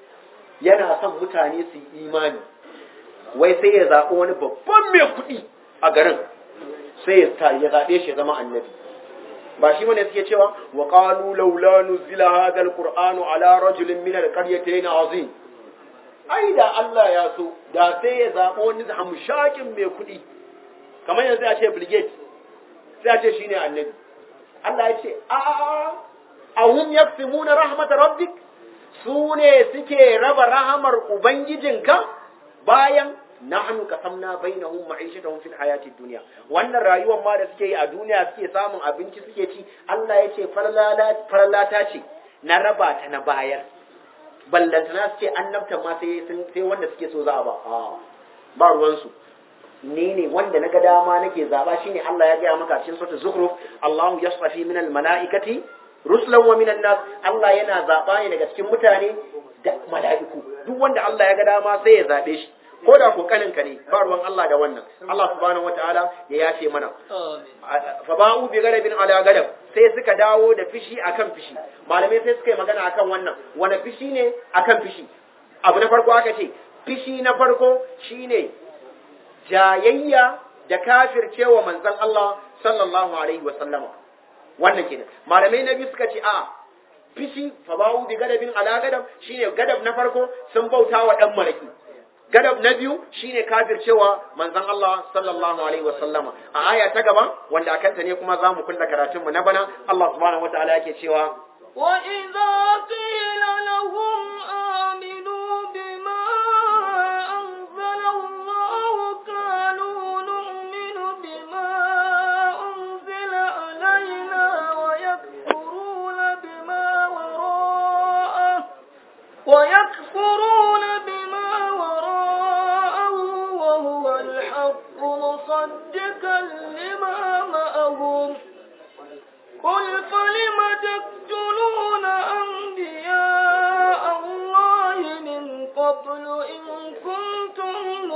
yana son mutane su yi imani wai sai ya zaɓi wani babban mai kuɗi a garin sai ya zaɓe shi zama annabi ba shi bane suke cewa wa qalu laula nuzila hadha alqur'anu ala rajulin min alqaryatayn azim ai da Allah ya so da sai ya zaɓo wani hamshakin mai kuɗi kamar yanzu ya ce brigade sai ya ce shine annabi Allah ya ce a a hum yaksimuna rahmat rabbik su ne suke raba rahamar ubangijinka bayan nahnu qasamna bainahum ma'ishatahum fil hayatid dunya wannan rayuwar ma da suke yi a duniya suke samun abinci suke ci Allah ya ce farlata ce na raba ta na bayar ballantana su ce annabta ma sai sai wanda suke so za a ba ba ruwansu ni ne wanda na ga dama nake zaba shine Allah ya gaya maka cikin suratul zukhruf Allahu yasfafi minal malaikati rusulan wa minan nas Allah yana zaba ne daga cikin mutane da mala'iku duk wanda Allah ya ga dama sai ya zabe shi ko da ko kaninka ne ba ruwan Allah da wannan Allah subhanahu wataala ya yafe mana fa ba'u bi garabin ala garab sai suka dawo da fishi akan fishi malamai sai suka yi magana akan wannan wani fishi ne akan fishi abu na farko aka ce fishi na farko shine jayayya da kafircewa manzon Allah sallallahu alaihi wa sallama wannan kenan malamai na biyu suka ce a fishi fa ba'u bi garabin ala garab shine gadab na farko sun bauta wa dan maraki gadab na biyu shine kafircewa manzon Allah sallallahu alaihi wa sallama a aya ta gaba wanda akan ta ne kuma zamu kulla karatun mu na bana Allah subhanahu wataala yake cewa wa idza qila lahum aminu bima anzala Allah qalu nu'minu bima unzila alaina wa yakfuruna bima wara'ah wa yakfuruna bima مصدقا لما معهم قل فلم تقتلون أنبياء الله من قبل إن كنتم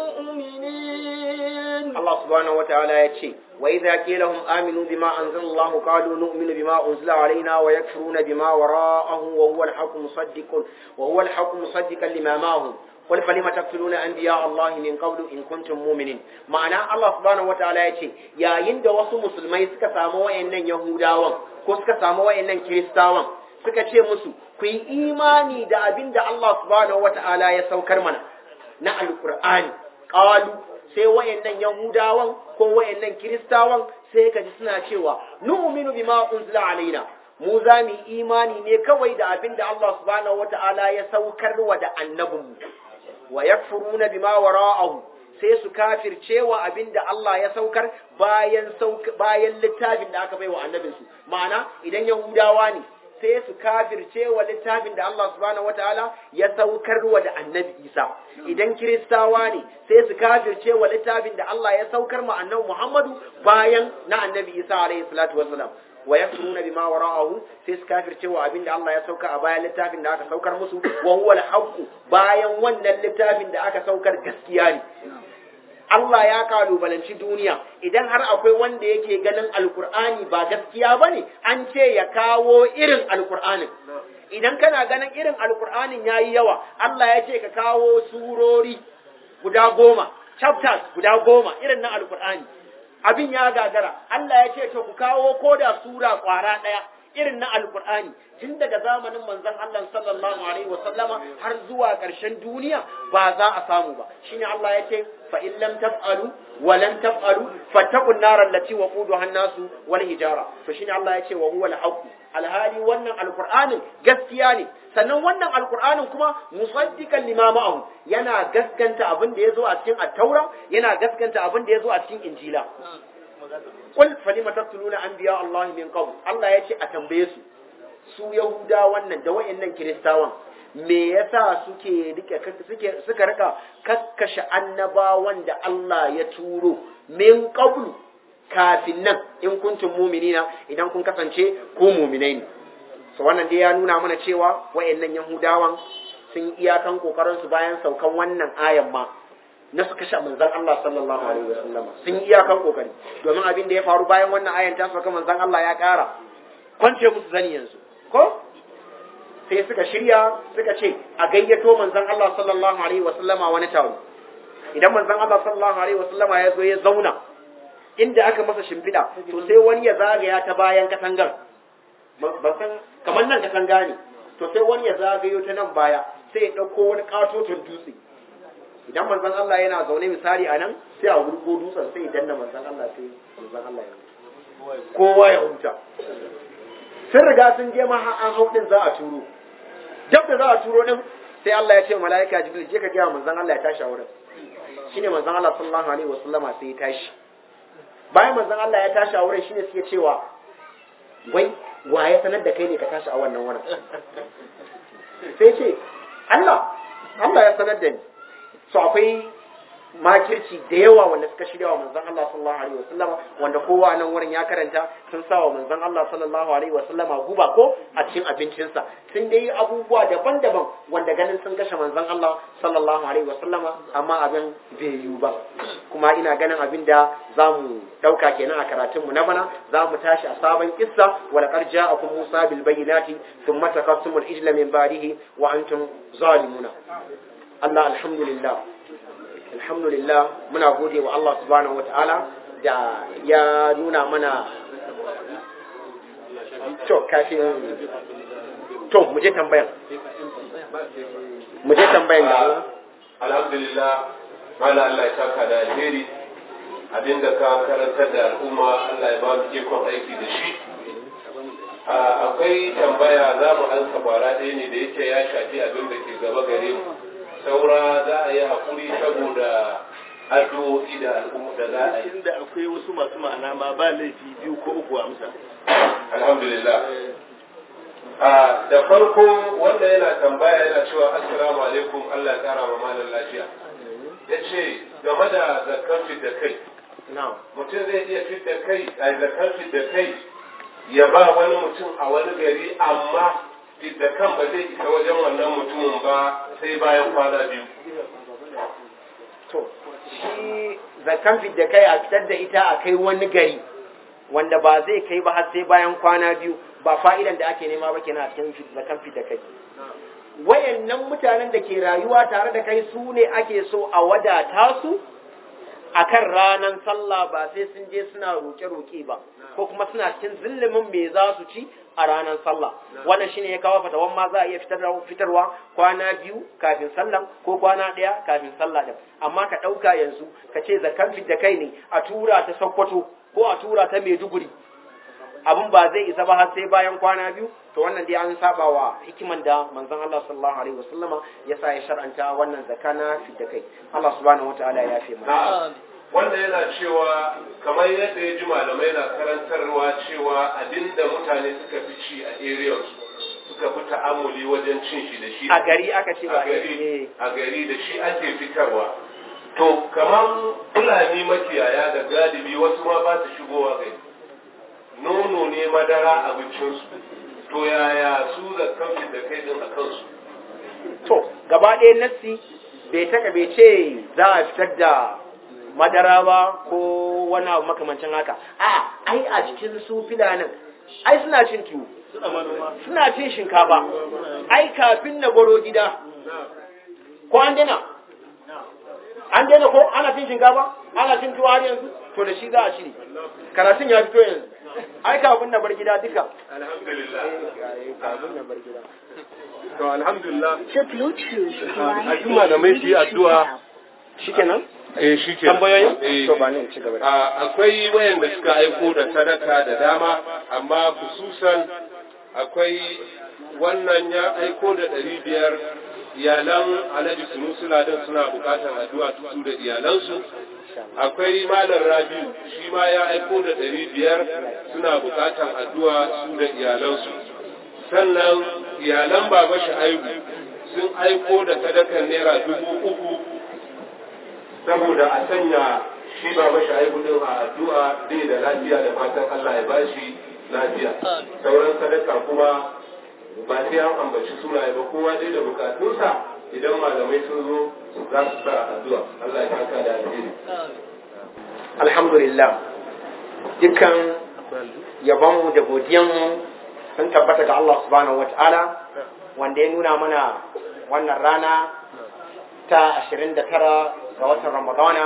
مؤمنين الله سبحانه وتعالى يتشي وإذا قيل لهم آمنوا بما أنزل الله قالوا نؤمن بما أنزل علينا ويكفرون بما وراءه وهو الحق مصدق وهو الحق مصدقا لما معهم قل فلم تقتلون انبياء الله من قبل ان كنتم مؤمنين معنى الله سبحانه وتعالى yace yayin da wasu musulmai suka samu wayannan yahudawan ko suka samu wayannan kiristawan suka ce musu ku yi imani da abin da Allah subhanahu wataala ya saukar mana na alqur'ani qalu sai wayannan yahudawan ko wayannan kiristawan sai kaji suna cewa nu'minu bima unzila alaina mu za mu yi imani ne kawai da abin da Allah subhanahu wataala ya saukar wa da annabinmu wa yakfuruna bima wara'ahu sai su kafirce wa abinda Allah ya saukar bayan bayan littafin da aka baiwa annabinsu ma'ana idan yahudawa ne sai su kafirce wa littafin da Allah subhanahu wataala ya saukar wa da annabi Isa idan kiristawa ne sai su kafirce wa littafin da Allah ya saukar ma annabi Muhammadu bayan na annabi Isa alaihi salatu wassalam wa yakfuruna bima wara'ahu sai su kafirce wa abinda Allah ya sauka a bayan littafin da aka saukar musu wa huwa al bayan wannan littafin da aka saukar gaskiya ne Allah ya kalubalanci duniya idan har akwai wanda yake ganin alkur'ani ba gaskiya bane an ce ya kawo irin alkur'anin idan kana ganin irin alkur'anin yayi yawa Allah ya ce ka kawo surori guda goma chapters guda goma irin na alkur'ani abin ya gagara Allah ya ce to ku kawo koda sura kwara daya irin na alkur'ani tun daga zamanin manzon Allah sallallahu alaihi wa sallama har zuwa ƙarshen duniya ba za a samu ba shine Allah ya ce fa in lam taf'alu wa lan taf'alu fattaqun nar allati waquduha an-nasu wal hijara to shine Allah ya ce wa huwa al-haqq alhali wannan alkur'anin gaskiya ne sannan wannan alkur'anin kuma musaddiqan lima ma'ahu yana gaskanta abin da yazo a cikin at-taura yana gaskanta abin da yazo a cikin injila Kul falima taqtuluna anbiya Allah min qabl Allah ya ce a tambaye su su Yahuda wannan da wayannan Kiristawan me yasa suke rike suke suka rika kakkashe annabawan da Allah ya turo min qabl kafin nan in kuntum mu'minina idan kun kasance ku mu'minai ne so wannan dai ya nuna mana cewa wayannan Yahudawan sun iyakan kokarin su bayan saukan wannan ayan ma na su kashe manzan Allah sallallahu alaihi wasallama sun yi iyakan kokari domin abin da ya faru bayan wannan ayan ta saka manzan Allah ya ƙara kwance musu zani yanzu ko sai suka shirya suka ce a gayyato manzan Allah sallallahu alaihi wasallama wani taro idan manzan Allah sallallahu alaihi wasallama ya zo ya zauna inda aka masa shimfiɗa to sai wani ya zagaya ta bayan katangar ba san kamar nan katanga ne to sai wani ya zagayo ta nan baya sai ya ɗauko wani ƙatoton dutse idan manzon Allah yana zaune misali a nan sai a wurgo dutsen sai danna manzon Allah sai manzon Allah ya kowa ya huta sun riga sun je ma an hau din za a turo duk da za a turo din sai Allah ya ce mala'ika Jibril je ka ga manzon Allah ya tashi a wurin shine manzon Allah sallallahu alaihi wasallama sai ya tashi bayan manzon Allah ya tashi a wurin shine suke cewa wai wa ya sanar da kai ne ka tashi a wannan wurin sai ce Allah Allah ya sanar da ni so akwai makirci da yawa wanda suka shirya wa manzon Allah sallallahu alaihi wasallam wanda kowa nan wurin ya karanta sun sa wa manzon Allah sallallahu alaihi wasallam guba ko a cikin abincinsa sun dai abubuwa daban-daban wanda ganin sun kashe manzon Allah sallallahu alaihi wasallama amma abin bai yiwu ba kuma ina ganin abin da za mu ɗauka kenan a karatunmu na bana za mu tashi a sabon kissa wa laqad ja'akum Musa bil bayyinati thumma taqassumul ijla min ba'dihi wa antum zalimuna Allah alhamdulillah alhamdulillah muna gode wa Allah subhanahu wata'ala da ya nuna mana to kafin to mu je tambayan mu je tambayan da alhamdulillah mana Allah ya saka da alheri abinda ka karantar da al'umma Allah ya ba mu ikon aiki da shi akwai tambaya za mu ansa kwara ɗaya ne da yake ya shafi abin da ke gaba gare mu saura za a yi haƙuri saboda addu'o'i da al'umma da za a yi. Inda akwai wasu masu ma'ana ma ba laifi biyu ko uku amsa. Alhamdulillah. da farko wanda yana tambaya yana cewa assalamu alaikum Allah ya kara ma malam lafiya. Ya ce game da zakkan fit da kai. Mutum zai iya fit da kai a zakkan fit da kai ya ba wani mutum a wani gari amma da kan ba zai isa wajen wannan mutumin ba sai bayan kwana biyu. To, shi zakan da kai a fitar da ita a kai wani gari wanda ba zai kai ba har sai bayan kwana biyu ba fa'idan da ake nema ba kenan a cikin zakan da kai. Wayannan mutanen da ke rayuwa tare da kai su ne ake so a wadata su akan ranar sallah ba sai sun je suna roƙe-roƙe ba ko kuma suna cikin zillimin me za su ci a ranar sallah wannan shine ya kawo fatawan ma za a iya fitarwa kwana biyu kafin sallan ko kwana ɗaya kafin sallah din amma ka ɗauka yanzu ka ce zakan da kai ne a tura ta sokoto ko a tura ta maiduguri abin ba zai isa ba har sai bayan kwana biyu to wannan dai an saba wa hikiman da manzon Allah sallallahu alaihi wasallama ya sa ya shar'anta wannan zakana fidda kai Allah subhanahu wataala ya fi mana wanda yana cewa kamar yadda ya ji malamai na karantarwa cewa abinda mutane suka fi ci a area suka fi ta'amuli wajen cin shi da shi a gari aka ce ba a gari a gari da shi ake fitarwa to kamar fulani makiyaya da galibi wasu ma ba su shigowa gari nono ne madara abincinsu to yaya su da kamfin da kai din a kansu to gaba ɗaya nassi bai taka bai ce za a fitar da madara ba ko wani abu makamancin haka a ai a cikin su filanin ai suna cin tuwo suna cin shinkafa ai kafin na baro gida ko an dina an daina ko ana cin shinkafa ana cin tuwa har yanzu to da shi za a shiri karatun ya fito yanzu ai kafin na bar gida duka alhamdulillah kafin na bar gida to alhamdulillah The Bluetooth device a duk malamai su yi addu'a shikenan eh shi ke tambayoyin eh to ba ni in ci gaba da a- akwai wayanda suka aiko da sadaka da dama amma kususan akwai wannan ya aiko da ɗari biyar iyalan alhaji sunusu ladan suna bukatar addu'a su da iyalansu akwai malam rabiu shi ma ya aiko da ɗari biyar suna bukatar addu'a su da iyalansu sannan iyalan baba sha'aibu sun aiko da sadakar naira dubu uku saboda a sanya shi ba mashi aibu din a addu'a bai da lafiya da fatan Allah ya bashi lafiya sauran sadaka kuma ba sai an ambaci sunaye ba kowa dai da bukatunsa idan malamai sun zo za su sa addu'a Allah ya saka da alheri alhamdulillah dukkan yabonmu da godiyanmu sun tabbata ga Allah subhanahu wa ta'ala wanda ya nuna mana wannan rana ta 29 ga watan ramadana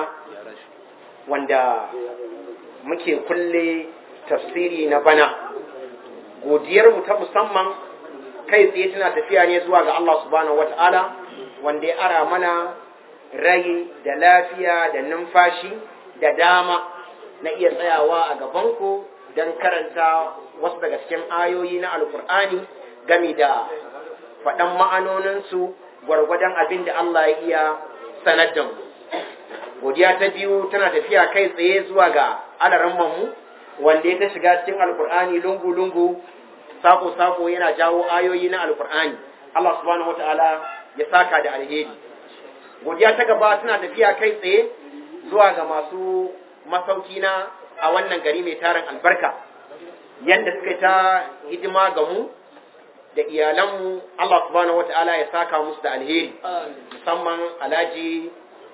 wanda muke kulle tafsiri na bana godiyarmu ta musamman kai tsaye tana tafiya ne zuwa ga Allah subhanahu wa ta'ala wanda ya ara mana rai da lafiya da numfashi da dama na iya tsayawa a gabanku don karanta wasu daga cikin ayoyi na alkur'ani game da faɗan ma'anoninsu gwargwadon abin da Allah ya iya sanar da mu. Godiya ta biyu tana tafiya kai tsaye zuwa ga alarammanmu wanda ya ta shiga cikin alkur'ani lungu-lungu sako-sako yana jawo ayoyi na alkur'ani. Allah subhanahu wata'ala ya saka da alheri. Godiya ta gaba tana tafiya kai tsaye zuwa ga masu masauki na a wannan gari mai tarin albarka yadda suka ta hidima ga mu da iyalanmu Allah subhanahu wata'ala ya saka musu da alheri musamman alhaji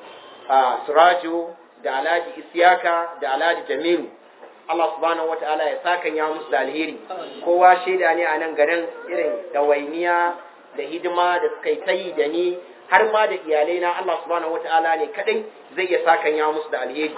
surajo da alhaji isyaka da alhaji jamilu Allah subhanahu wata'ala ya saka ya musu da alheri kowa shaida ne a nan garin irin dawainiya da hidima da suka yi tayi da ni har ma da iyalai na Allah subhanahu wata'ala ne kadai zai iya saka ya musu da alheri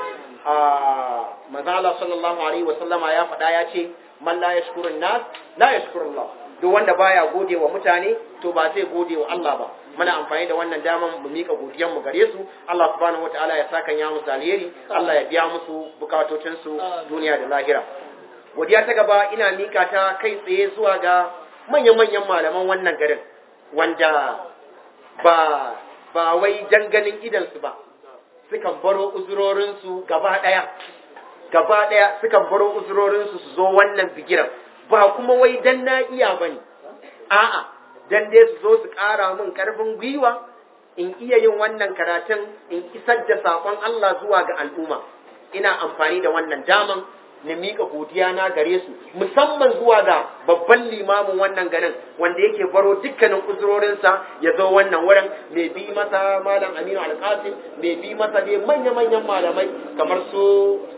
manzo Allah sallallahu alaihi wasallama ya faɗa ya ce man la yashkurun nas la yashkurullah duk wanda baya gode wa mutane to ba zai gode wa Allah ba muna amfani da wannan daman mu mika godiyan mu gare su Allah subhanahu wataala ya saka ya musu alheri Allah ya biya musu bukatocin su duniya da lahira godiya ta gaba ina mika ta kai tsaye zuwa ga manyan-manyan malaman wannan garin wanda ba ba wai danganin idansu ba sukan baro uzurorinsu gaba ɗaya gaba ɗaya sukan baro uzurorinsu su zo wannan bigiran ba kuma wai dan na iya ba ne a'a dan dai su zo su ƙara min ƙarfin gwiwa in iya yin wannan karatun in isar da saƙon Allah zuwa ga al'umma ina amfani da wannan daman na miƙa godiya na gare su musamman zuwa ga babban limamin wannan garin wanda yake baro dukkanin uzurorinsa ya zo wannan wurin mai bi masa malam aminu alƙasim mai bi masa dai manya-manyan malamai kamar su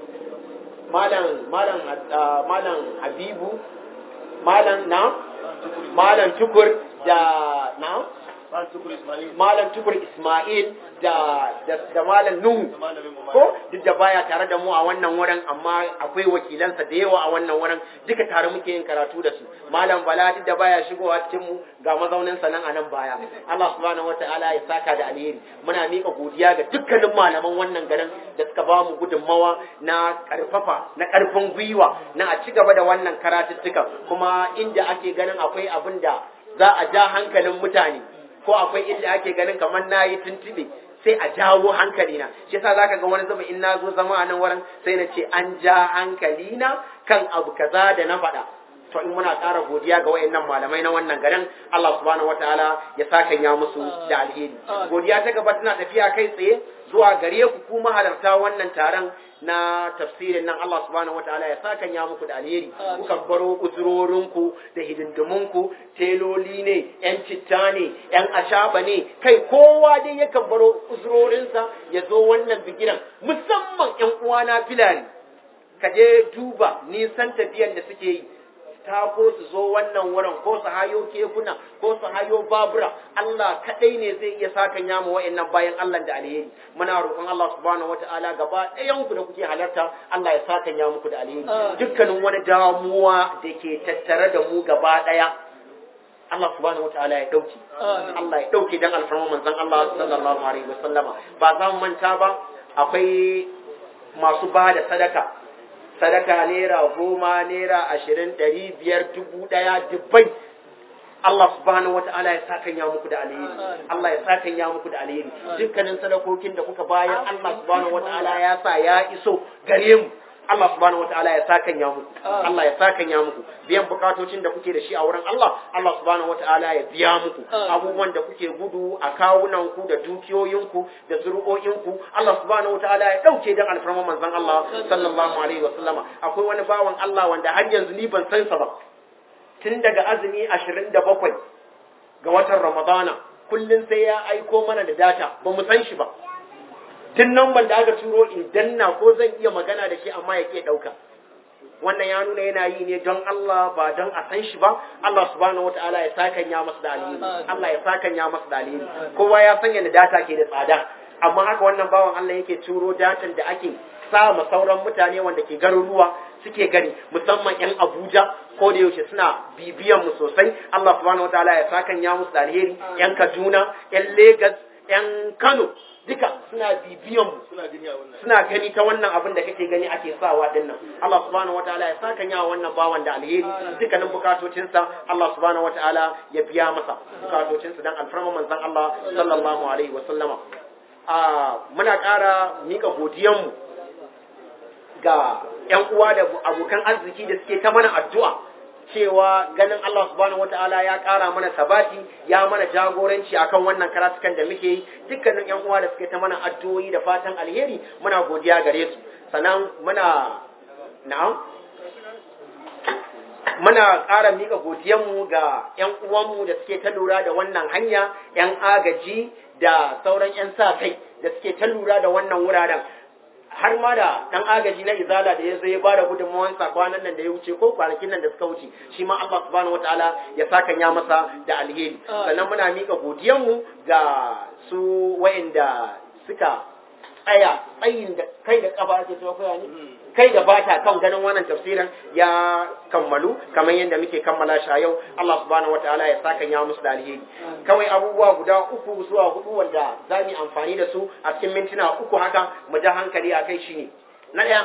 malam malam malam habibu malam na malam tukur da na malam tukur ismail da da malam nuhu ko duk da baya tare da mu a wannan wurin amma akwai wakilansa da yawa a wannan wurin duka tare muke yin karatu da su malam bala duk da baya shigowa cikin mu ga mazaunin sa nan a nan baya Allah subhanahu wataala ya saka da alheri muna mika godiya ga dukkanin malaman wannan garin da suka ba mu gudunmawa na karfafa na karfin gwiwa na a ci gaba da wannan karatuttuka kuma inda ake ganin akwai abin da za a ja hankalin mutane ko akwai inda ake ganin kamar na yi tuntube sai a jawo hankali na shi yasa zaka ga wani zama in na zo zama a nan wurin sai na ce an ja hankali na kan abu kaza da na faɗa to in muna ƙara godiya ga wayannan malamai na wannan garin Allah subhanahu wataala ya saka ya musu da alheri godiya ta gaba tana tafiya kai tsaye zuwa gare ku kuma halarta wannan taron na tafsirin nan Allah subhanahu wataala ya saka ya muku da alheri kukan baro uzurorinku da hidindiminku teloli ne yan citta ne yan ashaba ne kai kowa dai yakan baro uzurorinsa ya zo wannan bigiran musamman yan uwana filani ka je duba nisan tafiyan da suke yi tako su zo wannan wurin ko su hayo kekuna ko su hayo babura Allah kadai ne zai iya sakan yamu wa'annan bayan Allah da alheri muna roƙon Allah subhanahu wataala gaba ɗayan ku da kuke halarta Allah ya sakan ya muku da alheri dukkanin wani damuwa da ke tattare da mu gaba ɗaya Allah subhanahu wataala ya dauke Allah ya dauke dan alfarma manzon Allah sallallahu alaihi wasallama ba za mu manta ba akwai masu ba da sadaka sadaka naira goma naira ashirin ɗari biyar dubu ɗaya dubbai Allah subhanahu wa ta'ala ya sakan ya muku da alheri Allah ya sakan ya muku da alheri dukkanin sadakokin da kuka bayar Allah subhanahu wa ta'ala ya sa ya iso gare mu Allah subhanahu wa ta'ala ya sakan ya muku Allah ya sakan ya muku biyan bukatocin da kuke da shi a wurin Allah Allah subhanahu wa ta'ala ya biya muku abubuwan da kuke gudu a kawunan ku da dukiyoyinku da zuri'o'inku Allah subhanahu wa ta'ala ya dauke dan alfarma manzon Allah sallallahu alaihi wa sallama akwai wani bawan Allah wanda har yanzu ni ban san sa ba tun daga azumi ashirin da bakwai ga watan Ramadana kullum sai ya aiko mana da data ba mu san shi ba tun nan ban da aka turo in danna ko zan iya magana da shi amma ya ke ɗauka wannan ya nuna yana yi ne don Allah ba don a san shi ba Allah subhanahu wataala ya sakan ya masa da alheri Allah ya sakan ya masa da alheri kowa ya san yadda data ke da tsada amma haka wannan bawan Allah yake turo datan da ake sa ma sauran mutane wanda ke garuruwa suke gani musamman yan Abuja ko da yaushe suna bibiyan mu sosai Allah subhanahu wataala ya sakan ya musu da alheri yan Kaduna yan Lagos yan Kano duka suna bibiyan mu suna gani a wannan suna gani ta wannan abin da kake gani ake sawa din nan Allah subhanahu wataala ya saka yawa wannan bawan da alheri dukkanin bukatocinsa Allah subhanahu wataala ya biya masa bukatocinsa dan alfarma manzon Allah sallallahu alaihi wa sallama a muna ƙara mika godiyanmu ga ƴan uwa da abokan arziki da suke ta mana addu'a cewa ganin Allah subhanahu wataala ya ƙara mana sabati ya mana jagoranci akan wannan karatukan da muke yi dukkanin ƴan uwa da suke ta mana addu'o'i da fatan alheri muna godiya gare su sannan muna na'am muna ƙara mika godiyanmu ga ƴan uwanmu da suke ta lura da wannan hanya ƴan agaji da sauran ƴan sa kai da suke ta lura da wannan wuraren har ma da dan agaji na izala da ya zo ya bada gudunmawansa kwanan nan da ya wuce ko kwanakin nan da suka wuce shi ma Allah subhanahu wataala ya saka ya masa da alheri sannan muna mika godiyanmu ga su wayanda suka tsaya tsayin da kai da kafa ake cewa koya ne kai da bata kan ganin wannan tafsirin ya kammalu kamar yadda muke kammala shi a yau Allah subhanahu wataala ya saka ya musu da alheri kawai abubuwa guda uku zuwa hudu wanda za mu amfani da su a cikin mintuna uku haka mu ja hankali a kai shine na ɗaya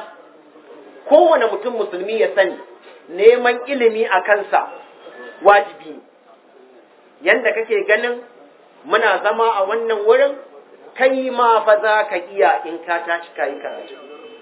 kowane mutum musulmi ya sani neman ilimi a kansa wajibi ne yanda kake ganin muna zama a wannan wurin kai ma fa za ka iya in ka tashi ka yi karatu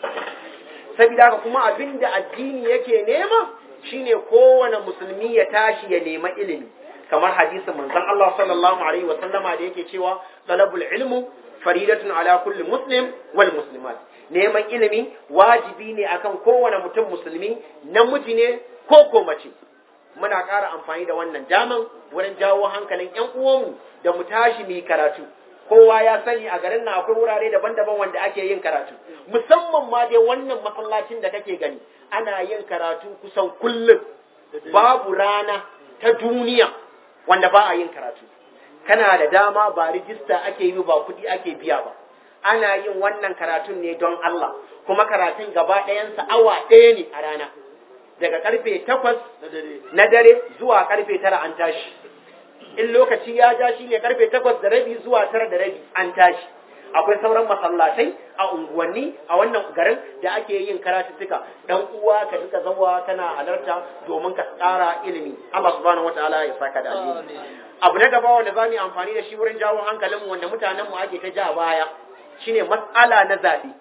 saboda haka kuma abin da addini yake nema shine kowane musulmi ya tashi ya nema ilimi kamar hadisin manzon Allah sallallahu alaihi wa sallama da yake cewa talabul ilmu faridatun ala kulli muslim wal muslimat neman ilimi wajibi ne akan kowane mutum musulmi namiji ne ko ko mace muna ƙara amfani da wannan daman wurin jawo hankalin ƴan uwanmu da mu tashi mu yi karatu kowa ya sani a garin nan akwai wurare daban-daban wanda ake yin karatu musamman ma dai wannan masallacin da kake gani ana yin karatu kusan kullum babu rana ta duniya wanda ba a yin karatu kana da dama ba rijista ake yi ba kuɗi ake biya ba ana yin wannan karatun ne don Allah kuma karatun gaba ɗayansa awa ɗaya ne a rana daga karfe takwas na dare zuwa karfe tara an tashi in lokaci ya ja shi ne karfe takwas da rabi zuwa tara da rabi an tashi akwai sauran masallatai a unguwanni a wannan garin da ake yin karatuttuka dan uwa ka duka zawa kana halarta domin ka tsara ilimi Allah subhanahu wataala ya saka da alheri abu na gaba wanda zamu yi amfani da shi wurin jawo hankalinmu wanda mutanen mu ake ta ja baya shine matsala na zabe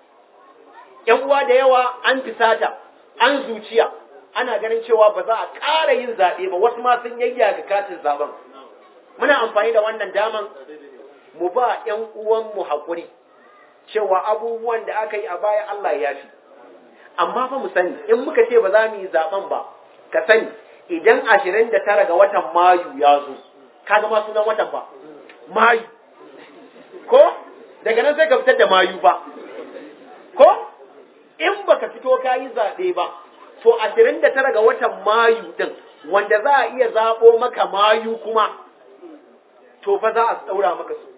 yan uwa da yawa an fisata an zuciya ana ganin cewa ba za a ƙara yin zaɓe ba wasu ma sun yayyaga katin zaben muna amfani da wannan daman mu ba ‘yan uwanmu haƙuri cewa abubuwan da aka yi a baya Allah ya fi amma fa mu sani in muka ce ba za mu yi zaben ba ka sani idan ashirin da tara ga watan mayu ya zo ka zama sunan watan ba mayu ko daga nan sai ka fitar da mayu ba ko in baka fito ka yi zaɓe ba to ashirin da tara ga watan mayu din wanda za a iya zaɓo maka mayu kuma to fa za a ɗaura maka su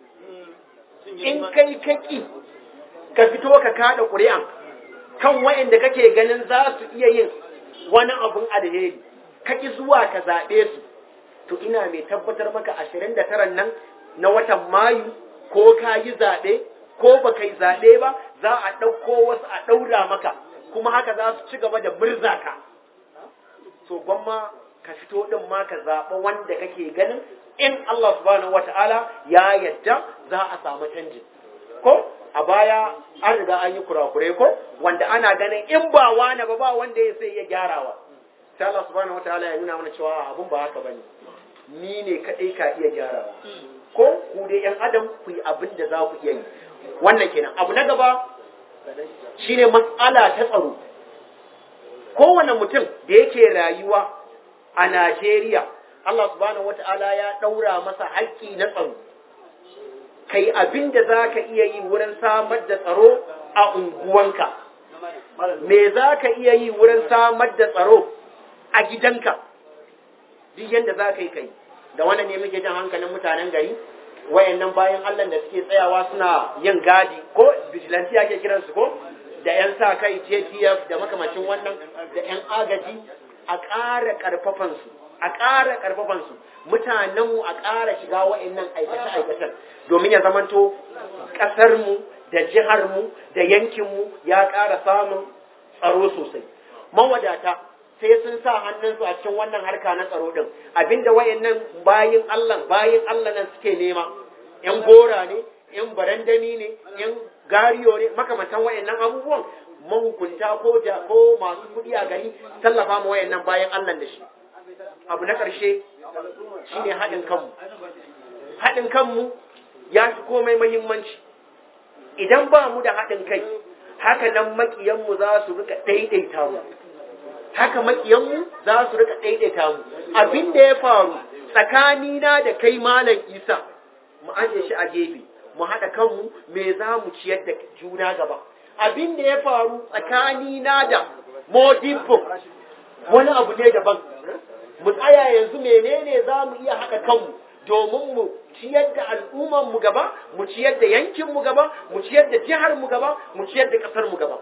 in kai kaki ka fito ka kada ƙuri'an kan wa'inda kake ganin za su iya yin wani abun alheri kaki zuwa ka zaɓe su to ina mai tabbatar maka ashirin da taran nan na watan mayu ko ka yi zaɓe ko ba ka yi zaɓe ba za a ɗauko wasu a ɗaura maka kuma haka za su ci gaba da murza ka so gwamma ka fito ɗin ma ka zaɓa wanda kake ganin in Allah subhanahu wata'ala ya yadda za a samu canji ko a baya an riga an yi kurakure ko wanda ana ganin in ba wani ba ba wanda ya sai ya gyarawa sai Allah subhanahu wata'ala ya nuna mana cewa abun ba haka bane ni ne kadai ka iya gyarawa ko ku dai yan adam ku yi abin da za ku iya yi wannan kenan abu na gaba shine matsala ta tsaro kowane mutum da yake rayuwa a Najeriya Allah subhanahu wata'ala ya ɗaura masa haƙƙi na tsaro kai abin da za ka iya yi wurin samar da tsaro a unguwanka me za ka iya yi wurin samar da tsaro a gidanka duk yadda za ka yi kai da wannan ne muke jan hankalin mutanen gari wayannan bayan Allah da suke tsayawa suna yin gadi ko vigilante ake kiransu ko da 'yan sa kai TTF da makamacin wannan da 'yan agaji a ƙara ƙarfafansu a ƙara ƙarfafansu mutanenmu a ƙara shiga wa'annan aikace-aikacen domin ya zamanto ƙasarmu da jiharmu da yankinmu ya ƙara samun tsaro sosai mawadata sai sun sa hannunsu a cikin wannan harka na tsaro ɗin abinda wa'annan bayin Allah bayin Allah nan suke nema yan gora ne yan barandami ne yan gariyo ne makamantan wa'annan abubuwan mahukunta ko ja ko masu kuɗi a gari tallafa ma wayannan bayan Allah da shi abu na ƙarshe shine haɗin kanmu haɗin kanmu ya fi komai muhimmanci idan ba mu da haɗin kai haka nan maƙiyanmu za su rika ɗaiɗaita mu haka maƙiyanmu za su rika ɗaiɗaita mu abin da ya faru tsakanina da kai malam isa mu aje shi a gefe mu haɗa kanmu me za mu ciyar da juna gaba abin da ya faru tsakanina da modibbo wani abu ne daban mu tsaya yanzu menene za mu iya haɗa kanmu domin mu ciyar da al'ummanmu gaba mu ciyar da yankinmu gaba mu ciyar da jiharmu gaba mu ciyar da ƙasarmu gaba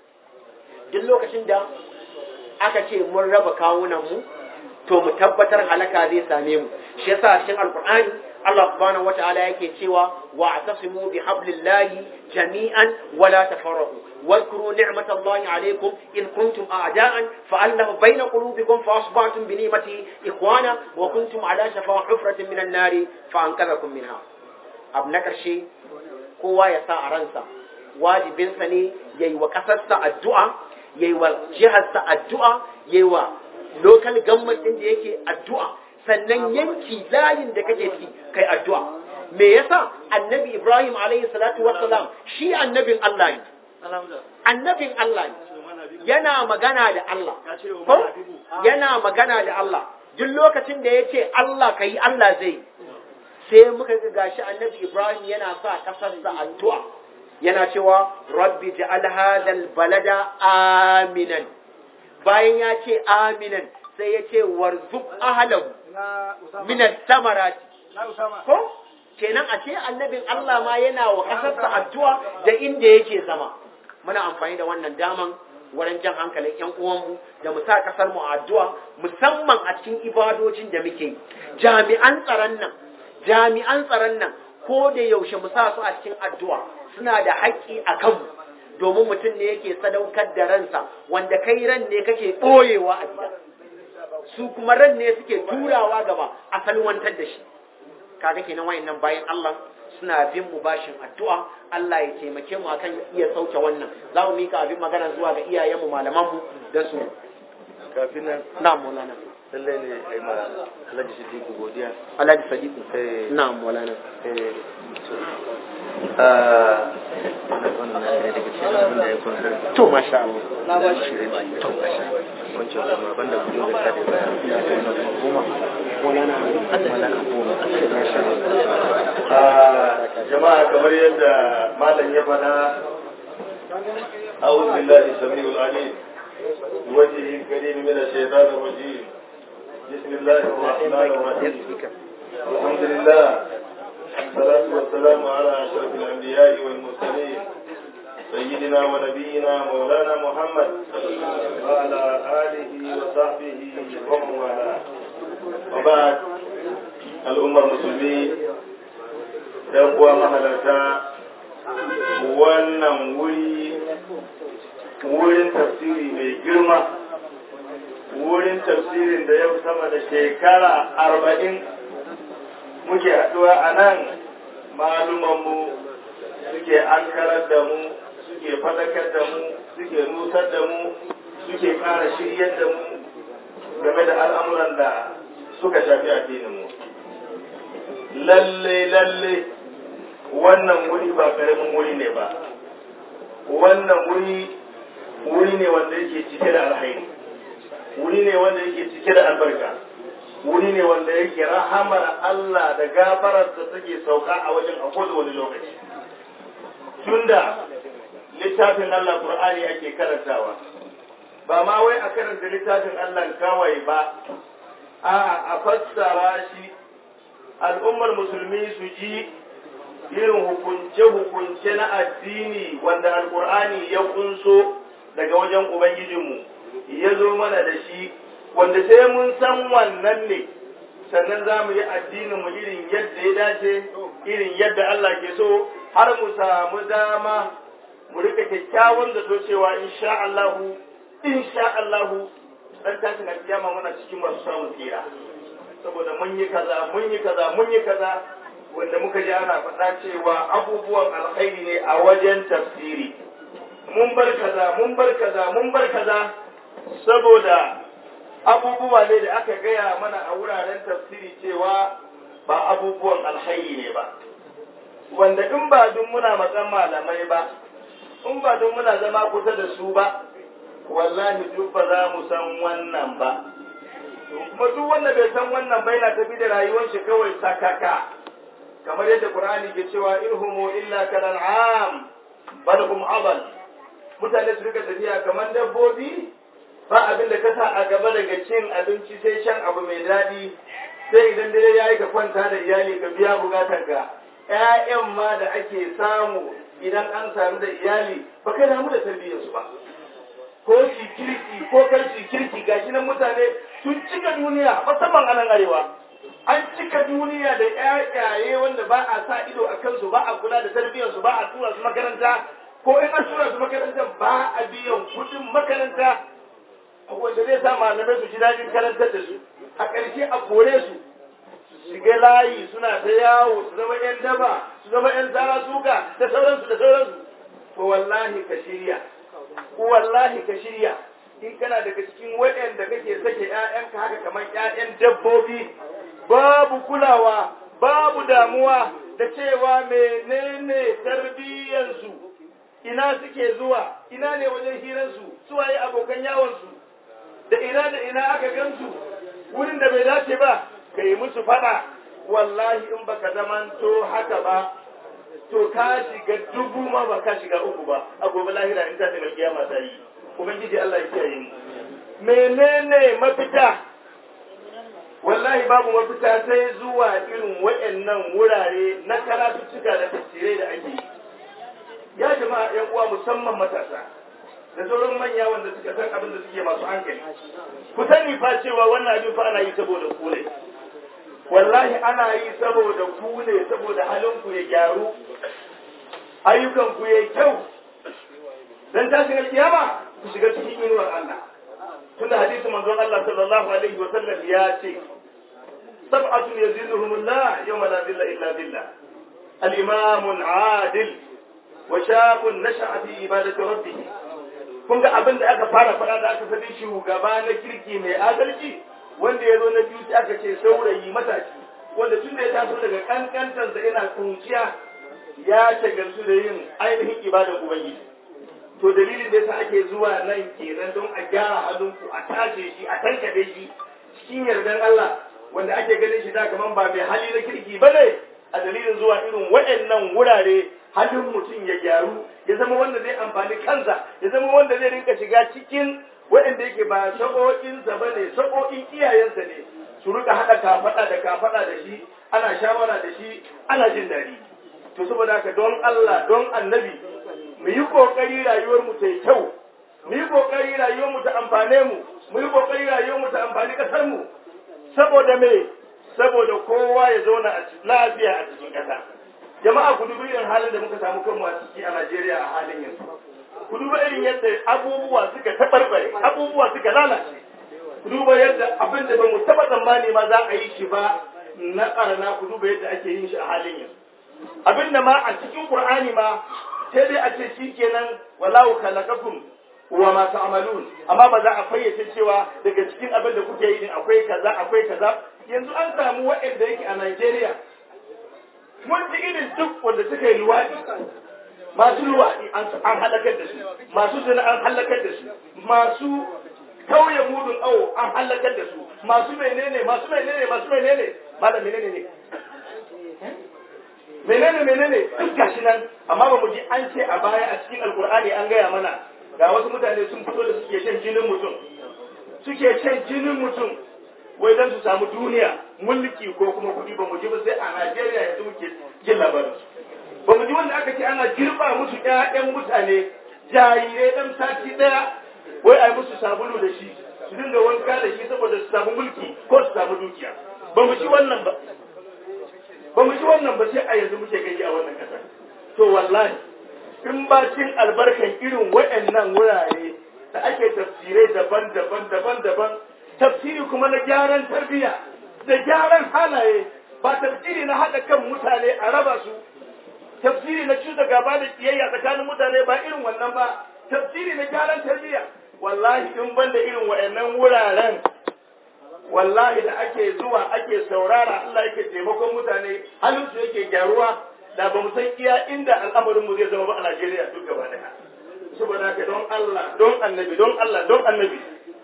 duk lokacin da aka ce mun raba kawunanmu to mu tabbatar halaka zai same mu shi yasa cikin alkur'ani Allah subhanahu wata'ala yake cewa wa atasimu bi hablillahi jami'an wa la tafarraqu واذكروا نعمة الله عليكم إذ كنتم أعداء فألف بين قلوبكم فأصبحتم بنعمته إخوانا وكنتم على شفا حفرة من النار فأنقذكم منها أبنك الشيء kowa ya sa a ransa wajibinsa ne ya yi wa ƙasarsa addu'a ya yi wa jiharsa addu'a ya yi wa local government ɗin da yake addu'a sannan yanki layin da kake ci kai addu'a me yasa annabi ibrahim alayhi salatu wassalam shi annabin allah ne annabin allah ne yana magana da allah ko yana magana da allah duk lokacin da ya ce allah ka yi allah zai sai muka ga gashi annabi ibrahim yana sa kasarsa addu'a yana cewa rabbi ja'al hadal balada aminan bayan ya ce aminan sai ya ce warzuk ahlahu min samarati ko kenan a ce annabin Allah ma yana wa kasarsa addu'a da inda yake zama muna amfani da wannan daman wurin jan hankalin ƴan uwanmu da mu sa kasar mu addu'a musamman a cikin ibadojin da muke yi jami'an tsaron nan jami'an tsaron nan ko da yaushe mu sa su a cikin addu'a suna da haƙƙi a kanmu domin mutum ne yake sadaukar da ransa wanda kai ran ne kake ɓoyewa a gida su kuma ran ne suke turawa gaba a salwantar da shi kaga kenan wayannan bayan Allah suna bin mu bashin addu'a Allah ya taimake mu akan iya sauke wannan za mu mika abin magana zuwa ga iyayen mu malaman mu dan su kafin nan na maulana lallai ne ai ma Alhaji Siddiqu godiya Alhaji Sadiq eh na maulana eh ah wannan ne daga cikin abin da ya kunsar to masha Allah na ba shi to masha wancan kuma banda kudin da ka da bayar kuma maulana malaka goma masha Allah jama'a kamar yadda malam ya faɗa أعوذ بالله السميع العليم بوجهه الكريم من الشيطان الرجيم بسم الله الرحمن الرحيم الحمد لله والصلاة والسلام على أشرف الأنبياء والمرسلين سيدنا ونبينا مولانا محمد وعلى آله وصحبه ومن والاه وبعد الأمة المسلمين ‘yan uwa mahalarta wannan wuri wurin tafsiri mai girma wurin tafsirin da yau sama da shekara arba'in muke haɗuwa a nan malumanmu suke ankarar da mu suke fadakar da mu suke nusar da mu suke ƙara shiryar da mu game da al'amuran da suka shafi addininmu lalle lalle wannan wuri ba ƙaramin wuri ne ba wannan wuri wuri ne wanda yake cike da alhairi wuri ne wanda yake cike da albarka wuri ne wanda yake rahamar Allah da gafarar da take sauka a wajen a wani lokaci tunda littafin Allah Qur'ani ake karantawa ba ma wai a karanta littafin Allah kawai ba a a fassara shi al'ummar musulmi su ji irin hukunce-hukunce na addini wanda alkur'ani ya kunso daga wajen ubangijinmu ya zo mana da shi wanda sai mun san wannan ne sannan za mu yi addininmu irin yadda ya dace irin yadda Allah ke so har mu samu dama mu rika kyakkyawan da so cewa insha Allahu insha Allahu dan tashin alkiyama muna cikin masu samun tsira saboda mun yi kaza mun yi kaza mun yi kaza wanda muka ji ana faɗa cewa abubuwan alkhairi ne a wajen tafsiri mun bar kaza mun bar kaza mun bar kaza saboda abubuwa ne da aka gaya mana a wuraren tafsiri cewa ba abubuwan alkhairi ne ba wanda in ba dun muna matsan malamai ba in ba dun muna zama kusa da su ba wallahi duk ba za mu san wannan ba kuma duk wanda bai san wannan ba yana tafi da rayuwar shi kawai sakaka kamar yadda Qur'ani ke cewa irhumu illa kal'am bal hum adal mutane su rika tafiya kamar dabbobi ba abin da ka sa a gaba daga cin abinci sai shan abu mai daɗi sai idan dare ya yi ka kwanta da iyali ka biya bukatanka ƴaƴan ma da ake samu idan an samu da iyali ba kai damu da tarbiyyarsu ba ko shi kirki ko kar shi kirki gashi nan mutane sun cika duniya musamman a nan arewa an cika duniya da ƴaƴaye wanda ba a sa ido a kansu ba a kula da tarbiyyarsu ba a tura su makaranta ko in an tura su makaranta ba a biyan kuɗin makaranta wanda zai sa malamai su ji daɗin karantar da su a ƙarshe a kore su su shiga layi suna ta yawo su zama ƴan daba su zama ƴan zara suka da sauransu da sauransu to wallahi ka shirya wallahi ka shirya in kana daga cikin waɗanda kake sake ƴaƴanka haka kamar ƴaƴan dabbobi babu kulawa babu damuwa da cewa menene tarbiyyansu ina suke zuwa ina ne wajen hiransu suwaye abokan yawonsu da ina da ina aka gansu wurin da bai dace ba ka yi musu fada wallahi in baka zamanto haka ba to ka shiga dubu ma ba ka shiga uku ba a gobe lahira in ta daga kiyama ta yi ubangiji Allah ya kiyaye mu menene mafita wallahi babu mafita sai zuwa irin waɗannan wurare na karatuttuka da tafsirai da ake yi ya jama'a yan uwa musamman matasa da sauran manya wanda suka san abin da suke masu hankali ku sani fa cewa wannan abin fa ana yi saboda ku ne wallahi ana yi saboda ku ne saboda halin ku ya gyaru ayyukan ku ya kyau dan tashin alkiyama ku shiga cikin inuwar Allah tunda hadisi manzon Allah sallallahu alaihi wa sallam ya ce sab'atu yazilluhumullah yawma la dhilla illa dhillah al-imam adil wa shabun nasha'a fi ibadati rabbih kun ga abin da aka fara faɗa da aka sani shugaba na kirki mai adalci wanda ya zo na biyu aka ce saurayi matashi wanda tun da ya taso daga kankantarsa yana kunciya ya shagaltu da yin ainihin ibadan ubangiji to dalilin da yasa ake zuwa nan kenan don a gyara halinku a tace shi a tankade shi cikin yardan Allah wanda ake ganin shi da kaman ba mai hali na kirki ba ne a dalilin zuwa irin waɗannan wurare halin mutum ya gyaru ya zama wanda zai amfani kansa ya zama wanda zai rinka shiga cikin waɗanda yake ba sa'o'insa ba ne sa'o'in iyayensa ne su rika haɗa kafaɗa da kafaɗa da shi ana shawara da shi ana jin daɗi to saboda haka don Allah don annabi mu yi ƙoƙari rayuwar mu ta yi kyau mu yi ƙoƙari rayuwar mu ta amfane mu mu yi ƙoƙari rayuwar mu ta amfani ƙasar mu saboda me saboda kowa ya zauna a lafiya a cikin ƙasa jama'a ku dubi irin halin da muka samu kanmu a ciki a Najeriya a halin yanzu ku duba irin yadda abubuwa suka tabarbare abubuwa suka lalace ku duba yadda abin da bamu taba tsammani ma za a yi shi ba na ƙarna ku duba yadda ake yin shi a halin yanzu abin da ma a cikin Qur'ani ma sai dai a ce shikenan wallahu khalaqakum wa ma ta'malun amma ba za a fayyace cewa daga cikin abin da kuke yi din akwai kaza akwai kaza yanzu an samu waɗanda yake a Najeriya mun ji irin duk wanda suka yi luwaɗi masu luwaɗi an halakar da su masu zina an halakar da su masu kauye mudun awo an halakar da su masu menene masu menene masu menene malam menene ne menene menene duk gashi nan amma ba mu ji an ce a baya a cikin alkur'ani an gaya mana ga wasu mutane sun fito da suke shan jinin mutum suke shan jinin mutum wai don su samu duniya mulki ko kuma kuɗi ba mu ji ba sai a Najeriya yanzu muke jin labarin ba mu ji wanda aka ce ana girba musu ƴaƴan mutane jarirai ɗan sati ɗaya wai a yi musu sabulu da shi su dinga wanka da shi saboda su samu mulki ko su samu dukiya ba mu ji wannan ba ba mu ji wannan ba sai a yanzu muke gani a wannan ƙasar to wallahi in ba cin albarkan irin waɗannan wurare da ake tafsirai daban-daban daban-daban tafsiri kuma na gyaran tarbiyya da gyaran halaye ba tafsiri na haɗa kan mutane a raba su tafsiri na cuta gaba da kiyayya tsakanin mutane ba irin wannan ba tafsiri na gyaran tarbiyya wallahi in ban da irin wa'annan wuraren wallahi da ake zuwa ake saurara Allah yake taimakon mutane halin su yake gyaruwa da ba mu san iya inda al'amarin mu zai zama ba a Najeriya duk gaba daya saboda haka don Allah don annabi don Allah don annabi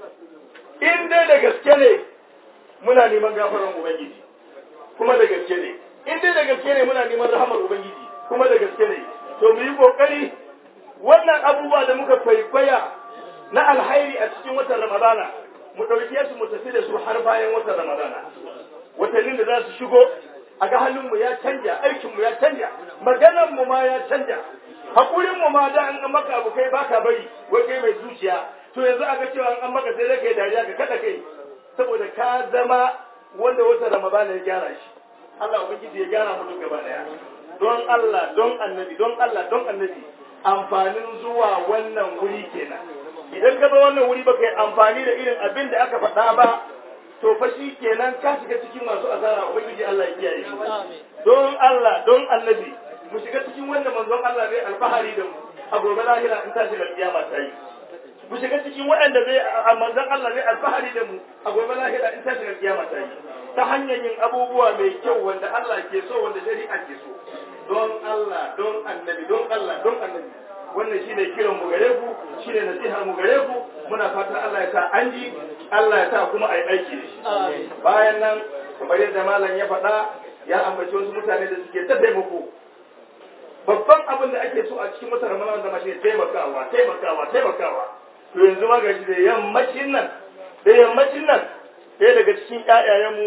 in dai da gaske ne muna neman gafaran ubangiji kuma da gaske ne in dai da gaske ne muna neman rahamar ubangiji kuma da gaske ne to mu yi kokari wannan abubuwa da muka kwaikwaya na alhairi a cikin watan ramadana mu ɗauke su mu tafi da su har bayan watan ramadana watannin da za su shigo a ga halinmu ya canja aikinmu ya canja maganarmu ma ya canja haƙurinmu ma da an maka abu kai baka bari wai kai mai zuciya to yanzu aka cewa an maka sai kai dariya ka kada kai saboda ka zama wanda wata ramadana ya gyara shi Allah ubangiji ya gyara mu duk gaba daya don Allah don annabi don Allah don annabi amfanin zuwa wannan wuri kenan idan ka zo wannan wuri baka yi amfani da irin abin da aka faɗa ba to fa shi kenan ka shiga cikin masu azara ubangiji Allah ya kiyaye shi don Allah don annabi mu shiga cikin wanda manzon Allah zai alfahari da mu a gobe lahira in tashi da kiyama ta yi mu shiga cikin waɗanda zai a manzon Allah zai alfahari da mu a gobe lahira in tashi da kiyama ta yi ta hanyar yin abubuwa mai kyau wanda Allah ke so wanda shari'a ke so don Allah don annabi don Allah don annabi wannan shine kiran mu gare ku shine nasiha mu gare ku muna fatan Allah ya sa an ji Allah ya sa kuma a yi aiki da shi bayan nan kamar yadda malam ya faɗa ya ambaci wasu mutane da suke ta taimako babban abin da ake so a cikin wata ramadan zama shi taimakawa taimakawa taimakawa to yanzu ma gashi da yammacin nan da yammacin nan ɗaya daga cikin ƴaƴayenmu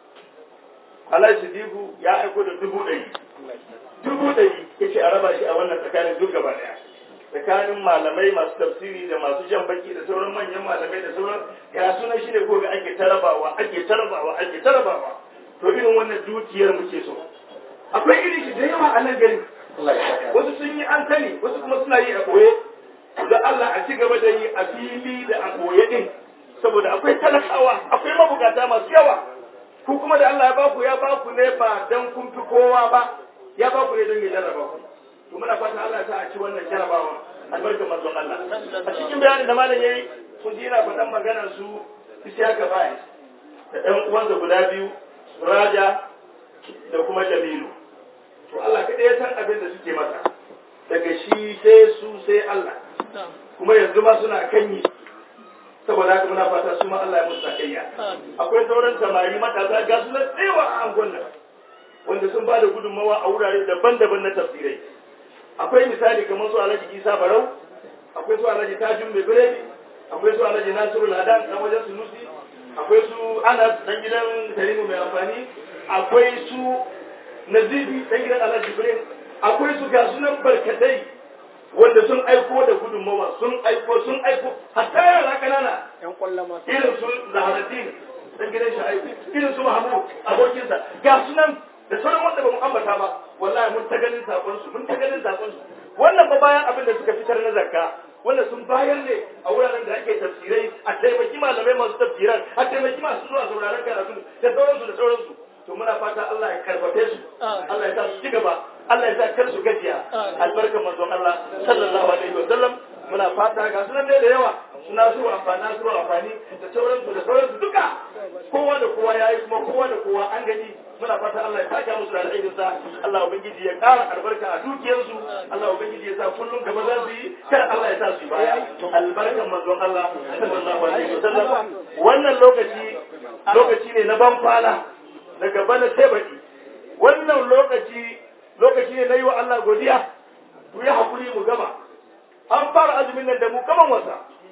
Alhaji Dibu ya aiko da dubu ɗari dubu ɗari yace a raba shi a wannan tsakanin duk gaba ɗaya tsakanin malamai masu tafsiri da masu jan baki da sauran manyan malamai da sauran ya suna shi ne gobe ake tarabawa ake tarabawa ake tarabawa to irin wannan dukiyar muke so akwai irin shi da yawa a nan gari wasu sun yi an sani wasu kuma suna yi a ɓoye da Allah a ci gaba da yi a fili da a ɓoye din saboda akwai talakawa akwai mabukata masu yawa ku kuma da Allah ya baku ya baku ne ba dan kun fi kowa ba ya baku ne don ya jarraba ku to muna fatan Allah ta a ci wannan jarabawa albarkar manzon Allah a cikin bayanin da malam yayi kun ji yana faɗan maganar su Isiyaka Bai da ɗan uwansa guda biyu Raja da kuma Jamilu to Allah kaɗai ya san abin da suke masa daga shi sai su sai Allah kuma yanzu ma suna kan yi saboda haka muna fata su ma Allah ya musu sakayya akwai sauran samari matasa ga su na tsewa a angon nan wanda sun ba da gudunmawa a wurare daban-daban na tafsirai akwai misali kamar su alhaji isa barau akwai su alhaji tajin mai biredi akwai su alhaji nasiru ladan dan wajen sunusi akwai su anas dan gidan tarimu mai amfani akwai su nazibi dan gidan alhaji ibrahim akwai su ga sunan barkatai wanda sun aiko da gudunmawa sun aiko sun aiko hatta yara kanana yan kwallon masu irin su zaharaddin dan gidan sha'ibu irin su mahmud abokinsa ga sunan da sauran wanda ba mu ambata ba wallahi mun ta ganin sakon su mun ta ganin sakon su wannan ba bayan abin da suka fitar na zakka wanda sun bayar ne a wuraren da ake tafsirai a taimaki malamai masu tafsiran a taimaki masu zuwa sauraron karatu da sauransu da sauransu to muna fata Allah ya karfafe su Allah ya sa su ci gaba Allah ya sa kar su gajiya albarkar manzon Allah sallallahu alaihi wa sallam muna fata ga sunan dai da yawa suna su amfani su amfani da sauransu da sauransu duka kowa da kowa yayi kuma kowa da kowa an gani muna fata Allah ya saka musu da alheri sa Allah ubangiji ya ƙara albarka a dukiyarsu Allah ubangiji ya sa kullum gaba za su yi kar Allah ya sa su yi baya albarkan manzon Allah sallallahu alaihi wa sallam wannan lokaci lokaci ne na ban kwana daga bana sai baki wannan lokaci lokaci ne na yi wa Allah godiya ku yi hakuri mu gama an fara azumin nan da mu kaman wasa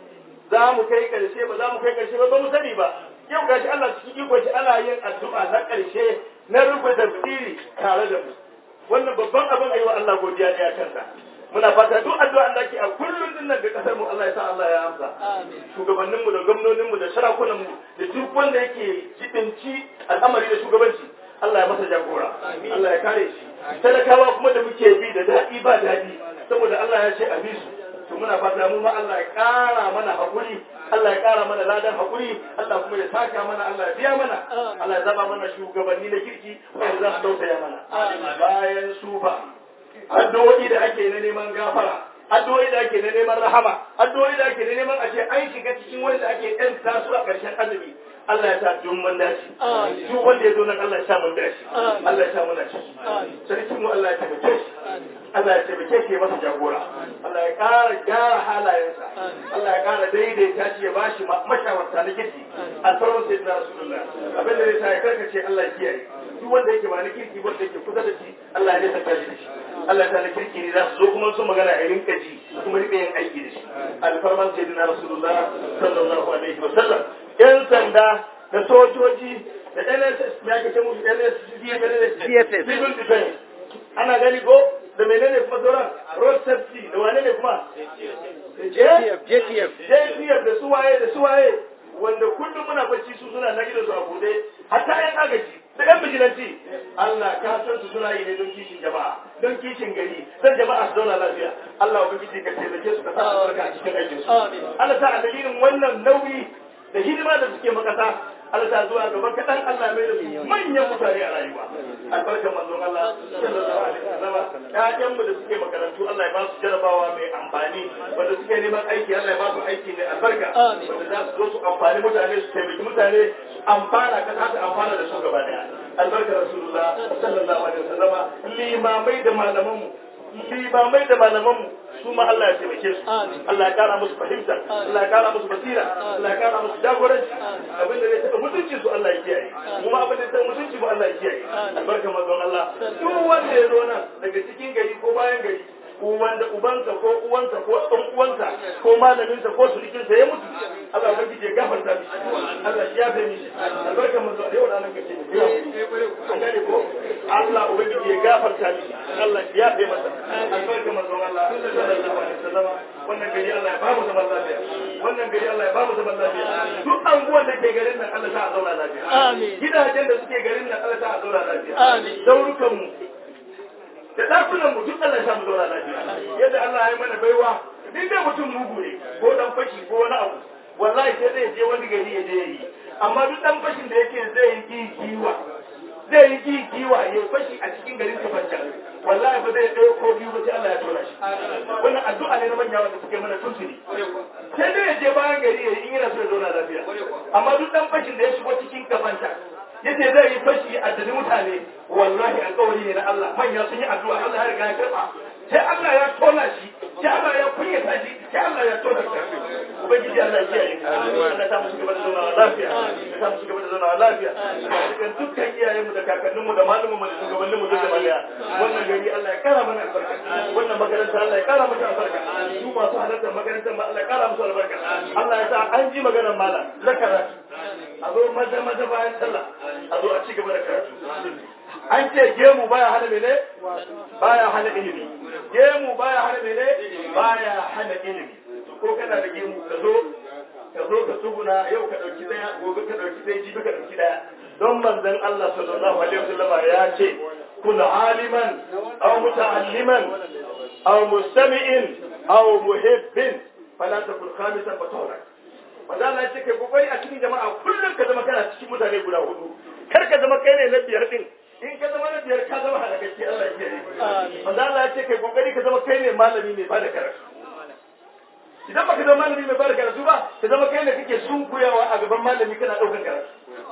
za mu kai karshe ba za mu kai karshe ba ba mu sani ba yau gashi Allah cikin iko shi ana yin addu'a na karshe na rufe tafsiri tare da mu wannan babban abin ayi wa Allah godiya ne a kansa muna fata duk addu'a da ake a kullum din nan ga kasar mu Allah ya sa Allah ya amsa shugabannin mu da gwamnonin mu da sarakunan mu da duk wanda yake jibinci al'amari da shugabanci Allah ya masa jagora Allah ya kare shi talakawa kuma da muke bi da daɗi ba daɗi saboda Allah ya ce a bi su to muna fata mu ma Allah ya ƙara mana hakuri Allah ya ƙara mana ladan hakuri Allah kuma ya saka mana Allah ya biya mana Allah ya zama mana shugabanni na kirki wanda za su tausaya mana bayan su ba addu'o'i da ake na neman gafara addu'o'i da ake na neman rahama addu'o'i da ake na neman a ce an shiga cikin wanda ake ɗan tasu a ƙarshen azumi Allah ya sa duk mun dace duk wanda ya zo nan Allah ya sa mun dace Allah ya sa mun dace sarkin mu Allah ya tabbata shi Allah ya taimake shi ya masa jagora Allah ya ƙara gyara halayensa Allah ya ƙara daidaita shi ya bashi mashawarta na kirki alfarman sai na rasulullah abin da zai sa ya karkace Allah ya kiyaye duk wanda yake ba na kirki wanda yake kusa da shi Allah ya nesa shi da shi Allah ta na kirki ne za su zo kuma sun magana a rinka ji kuma rika yin aiki da shi alfarman sai na rasulullah sallallahu alaihi wa sallam yan sanda da sojoji da NSS ya ke ce musu NSS civil defense ana gani ko da menene kuma sauran road safety da wane ne kuma JTF JTF JTF da suwaye da suwaye wanda kullum muna bacci su suna na gidansu a bude hatta yan agaji da yan bijilanci Allah ka san su suna yi ne don kishin jama'a don kishin gari don jama'a su zauna lafiya Allah ubangiji ka taimake su ka sa albarka a cikin aikin su Allah ta a dalilin wannan nauyi da hidima da suke makasa Allah ta zuwa gaban kaɗan Allah mai da su manyan mutane a rayuwa albarkar manzon Allah sallallahu alaihi wasallam ƴaƴan mu da suke makarantu Allah ya ba su jarabawa mai amfani wanda suke neman aiki Allah ya ba su aiki mai albarka wanda za su zo su amfani mutane su taimaki mutane su amfana kan haka amfana da su gaba daya albarkar rasulullah sallallahu alaihi wasallam limamai da malaman mu limamai da malaman mu su ma Allah ya taimake su Allah ya kara musu fahimta Allah ya kara musu basira Allah ya kara musu jagoranci abin da zai taɓa mutunci su Allah ya kiyaye kuma abin da zai taɓa mutunci ba Allah ya kiyaye albarka manzon Allah duk wanda ya zo nan daga cikin gari ko bayan gari ko wanda ubansa ko uwansa ko ɗan uwansa ko malaminsa ko sulikinsa ya mutu Allah ya ya gafarta mishi Allah ya yafe mishi albarka manzon yau da nan kace an gane ko Allah ubangiji ya gafarta mishi Allah ya yafe masa albarka manzon Allah sallallahu alaihi wasallam wannan gari Allah ya bamu zaman lafiya wannan gari Allah ya bamu zaman lafiya duk anguwan da ke garin nan Allah ta a zauna lafiya Amin. gidajen da suke garin nan Allah ta a zauna lafiya Amin. daurukan mu da dakunan mu duk Allah ya samu zauna lafiya yadda Allah ya yi mana baiwa duk da mutum mugu ne ko dan fashi ko wani abu wallahi sai zai je wani gari ya je yi amma duk dan fashin da yake zai yi kiwa zai yi kiwa ya fashi a cikin garin kafancan wallahi ba zai ɗaya ko biyu ba sai Allah ya tura shi wannan addu'a ne na manya wanda suke mana tuntuni sai dai ya je bayan gari ya yi in yana so ya zauna lafiya amma duk dan fashin da ya shigo cikin kafanta yace zai yi fashi a dani mutane wallahi alƙawari ne na Allah manya sun yi addu'a Allah ya riga ya karɓa sai Allah ya tona shi sai Allah ya kunyata shi sai Allah ya tona shi ubangiji Allah ya kiyaye Allah ta musu gaba da zauna lafiya ya ta musu gaba da zauna lafiya cikin dukkan iyayenmu da kakanninmu da malumanmu da shugabanninmu duk da baliya wannan gari Allah ya kara mana albarka wannan makaranta Allah ya kara mata albarka su masu halartar makarantar ma Allah ya kara musu albarka Allah ya sa an ji maganar malam na karatu a zo maza maza bayan sallah a zo a ci gaba da karatu an ce gemu baya hana mene baya hana ilimi gemu baya hana mene baya hana ilimi ko kana da gemu ka zo ka zo ka tsuguna yau ka dauki daya gobe ka dauki daya jibi ka dauki daya don manzon Allah sallallahu alaihi wasallam ya ce kun aliman aw muta'alliman aw mustami'in aw muhibbin fala takun khamisan fatawrak manzo Allah ya ce kai kokari a cikin jama'a kullum ka zama kana cikin mutane guda hudu kar ka zama kai ne na biyar din in ka zama na biyar ka zama halakacce Allah ya kiyaye manzo Allah ya ce kai kokari ka zama kai ne malami mai bada karatu idan baka zama malami mai bada karatu ba ka zama kai ne kake sunkuyawa a gaban malami kana daukar karatu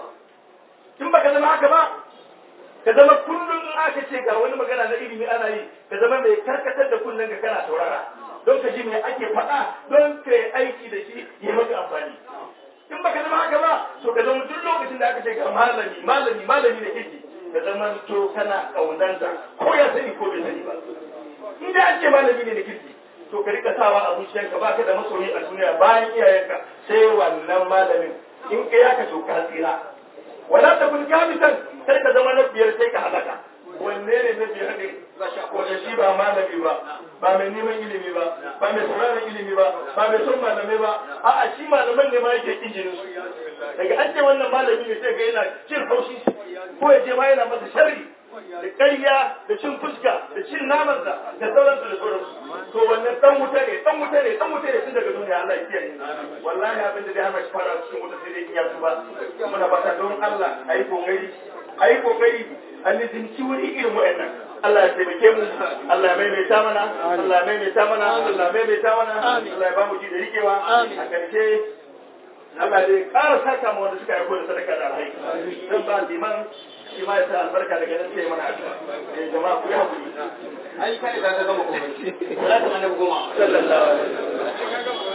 in baka zama haka ba ka zama kullum in aka ce ga wani magana na ilimi ana yi ka zama mai karkatar da kullun ka kana saurara don ka ji me ake faɗa don ka yi aiki da shi ya maka amfani in baka zama haka ba to ka zama duk lokacin da aka ce ga malami malami malami da kike ka zama to kana kaunanta ko ya sani ko bai sani ba in da an ce malami ne da kike to ka rika sawa a zuciyarka baka da masoyi a duniya bayan iyayenka sai wannan malamin in ka yaka to ka tsira wala ta kun kamisan sai ka zama na biyar sai ka halaka wanne ne na biyar ne wanda shi ba malami ba ba mai neman ilimi ba ba mai sauraron ilimi ba ba mai son malamai ba a'a shi malaman ne ma yake injinin su daga an ce wannan malami ne sai ga yana cin haushi ko ya je ma yana masa sharri da ƙarya da cin fuska da cin namansa da sauransu da sauransu to wannan dan wuta ne dan wuta ne dan wuta ne tun daga duniya Allah ya kiyaye wallahi abin da zai hana shi fara cikin wuta sai dai in ya tuba muna fata don Allah ayi kokari ayi kokari a lizinci wuri irin wa'annan Allah ya taimake mu Allah ya maimaita mana Allah ya maimaita mana Allah ya maimaita mana Allah ya ba mu ji da rikewa a ƙarshe Allah dai ƙara saka mu wanda suka aiko da sadaka da alhai zan ba liman shi ma ya sa albarka daga nan sai mana addu'a eh jama'a ku yi hakuri ai kai da ka gama komai salatu annabi goma sallallahu alaihi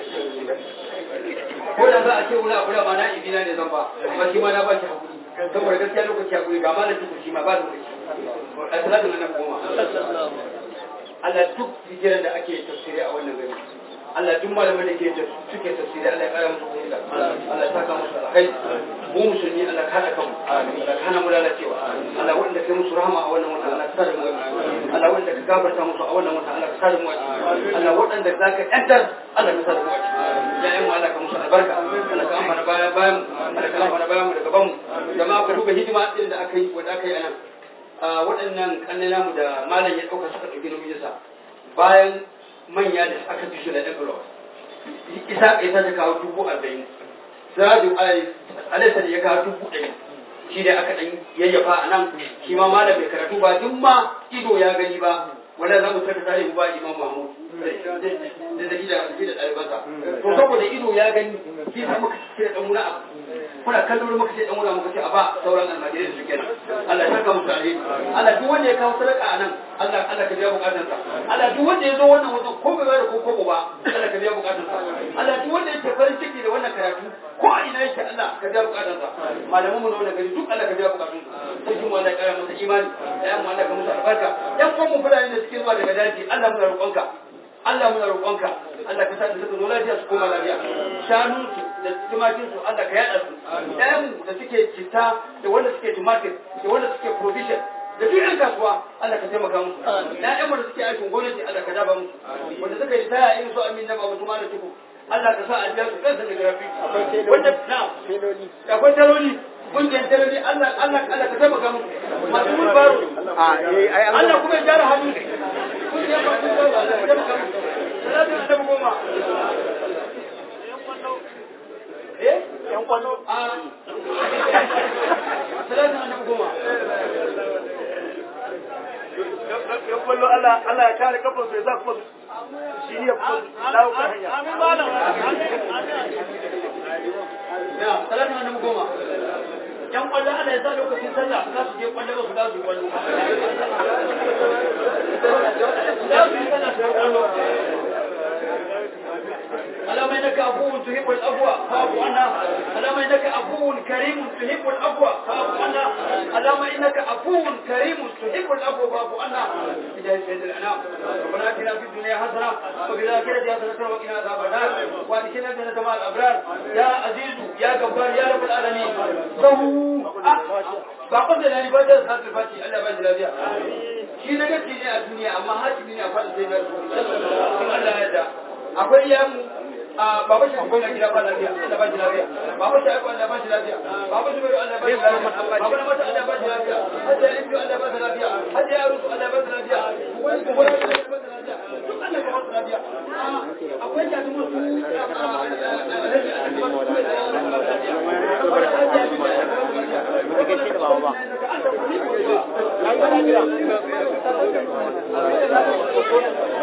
ko da za a ce wani abu da ma na ibina ne zan ba amma shi ma na ba shi hakuri saboda gaskiya lokaci hakuri ga malam duk shi ma ba lokaci a salatu annabi goma Allah duk hijiran da ake tafsiri a wannan gari Allah duk malaman da ke suke tafsiri Allah ya kara musu fahimta Allah ya saka musu alkhairi mu musulmi Allah ka hada kanmu Allah ka hana mu lalacewa Allah wanda kai musu rahama a wannan wata Allah ka sa da mu Allah wanda ka gafarta musu a wannan wata Allah ka sa da mu Allah wanda zaka yantar Allah ka sa da mu ya yan Allah ka musu albarka Allah ka amfana bayan bayan Allah ka amfana bayan mu da gaban mu jama'a ka duba hidima din da aka yi wanda aka yi anan waɗannan kannana mu da malam ya ɗauka suka ɗauki nauyinsa bayan manya da aka fi su da envelope isa isa ta kawo dubu arba'in sadu alaisa da ya kawo dubu ɗari shi da aka ɗan yayyafa a nan shi ma malam bai karatu ba duk ma ido ya gani ba wanda za mu karta tare mu ba imam mahmud da da da da ɗalibansa to saboda ido ya gani shi sa muka ce da muna abu kuna kallon muka ce dan muna muka ce a ba sauran almajirai da suke nan Allah ya saka musu alheri Allah duk wanda ya kawo sadaka a nan Allah Allah ka biya bukatarsa Allah duk wanda ya zo wannan wajen ko bai bayar ko ko ba Allah ka biya bukatarsa Allah duk wanda yake farin ciki da wannan karatu ko a ina yake Allah ka biya bukatarsa malaman mu na wannan gari duk Allah ka biya bukatunsa sai kuma Allah ya kara masa imani ya mu Allah ka musu albarka yan kuma mu fulani da suke zuwa daga daji Allah muna roƙonka Allah muna roƙonka Allah ka sa da suka zo lafiya su koma lafiya shanun su da tumakin su Allah ka yada su ɗayan da suke citta da wanda suke tumatir da wanda suke provision da duk yan kasuwa Allah ka taimaka musu na ƴan wanda suke aikin gwamnati Allah ka daba musu wanda suka yi taya irin su amin na babu tuma da tuku Allah ka sa a biya su kansa da garafi wanda na akwai taloli kungiyar taloli Allah Allah Allah ka taimaka musu masu mulbaro Allah kuma ya gyara hannu kungiyar masu mulbaro Allah ka taimaka musu salatu da tabu goma eh yan kwano a salatu da tabu goma ya kwallo Allah Allah ya kare kafin su ya za kuma shi ne kuma dawo kan hanya amin malam ya salatu da tabu goma yan kwallo ana yasa lokacin sallah za su je kwallo ba su za su yi kwallo za su yi sallah su yi kwallo اللهم انك عفو تحب العفو فاعف عنا اللهم انك عفو كريم تحب العفو فاعف عنا اللهم انك عفو كريم تحب العفو فاعف عنا بجاه سيد الانام ربنا اتنا في الدنيا حسنه وفي الاخره حسنه وقنا عذاب النار وادخلنا جنة مع الابرار يا عزيز يا جبار يا رب العالمين ضهو ba kun da ni ba da sa ta faci Allah ba shi lafiya shi na gaske ne a duniya amma hakimi ne a fadin sai na Allah ya da akwai yamu baba shi akwai na gida ba lafiya Allah ba shi lafiya baba shi akwai Allah ba shi lafiya baba shi bai Allah ba shi lafiya baba na mata Allah ba shi lafiya hajji ya ibi Allah ba shi lafiya hajji ya rusu Allah ba shi lafiya wani kuma Allah ba shi lafiya duk Allah ba shi lafiya akwai ya tumu su ba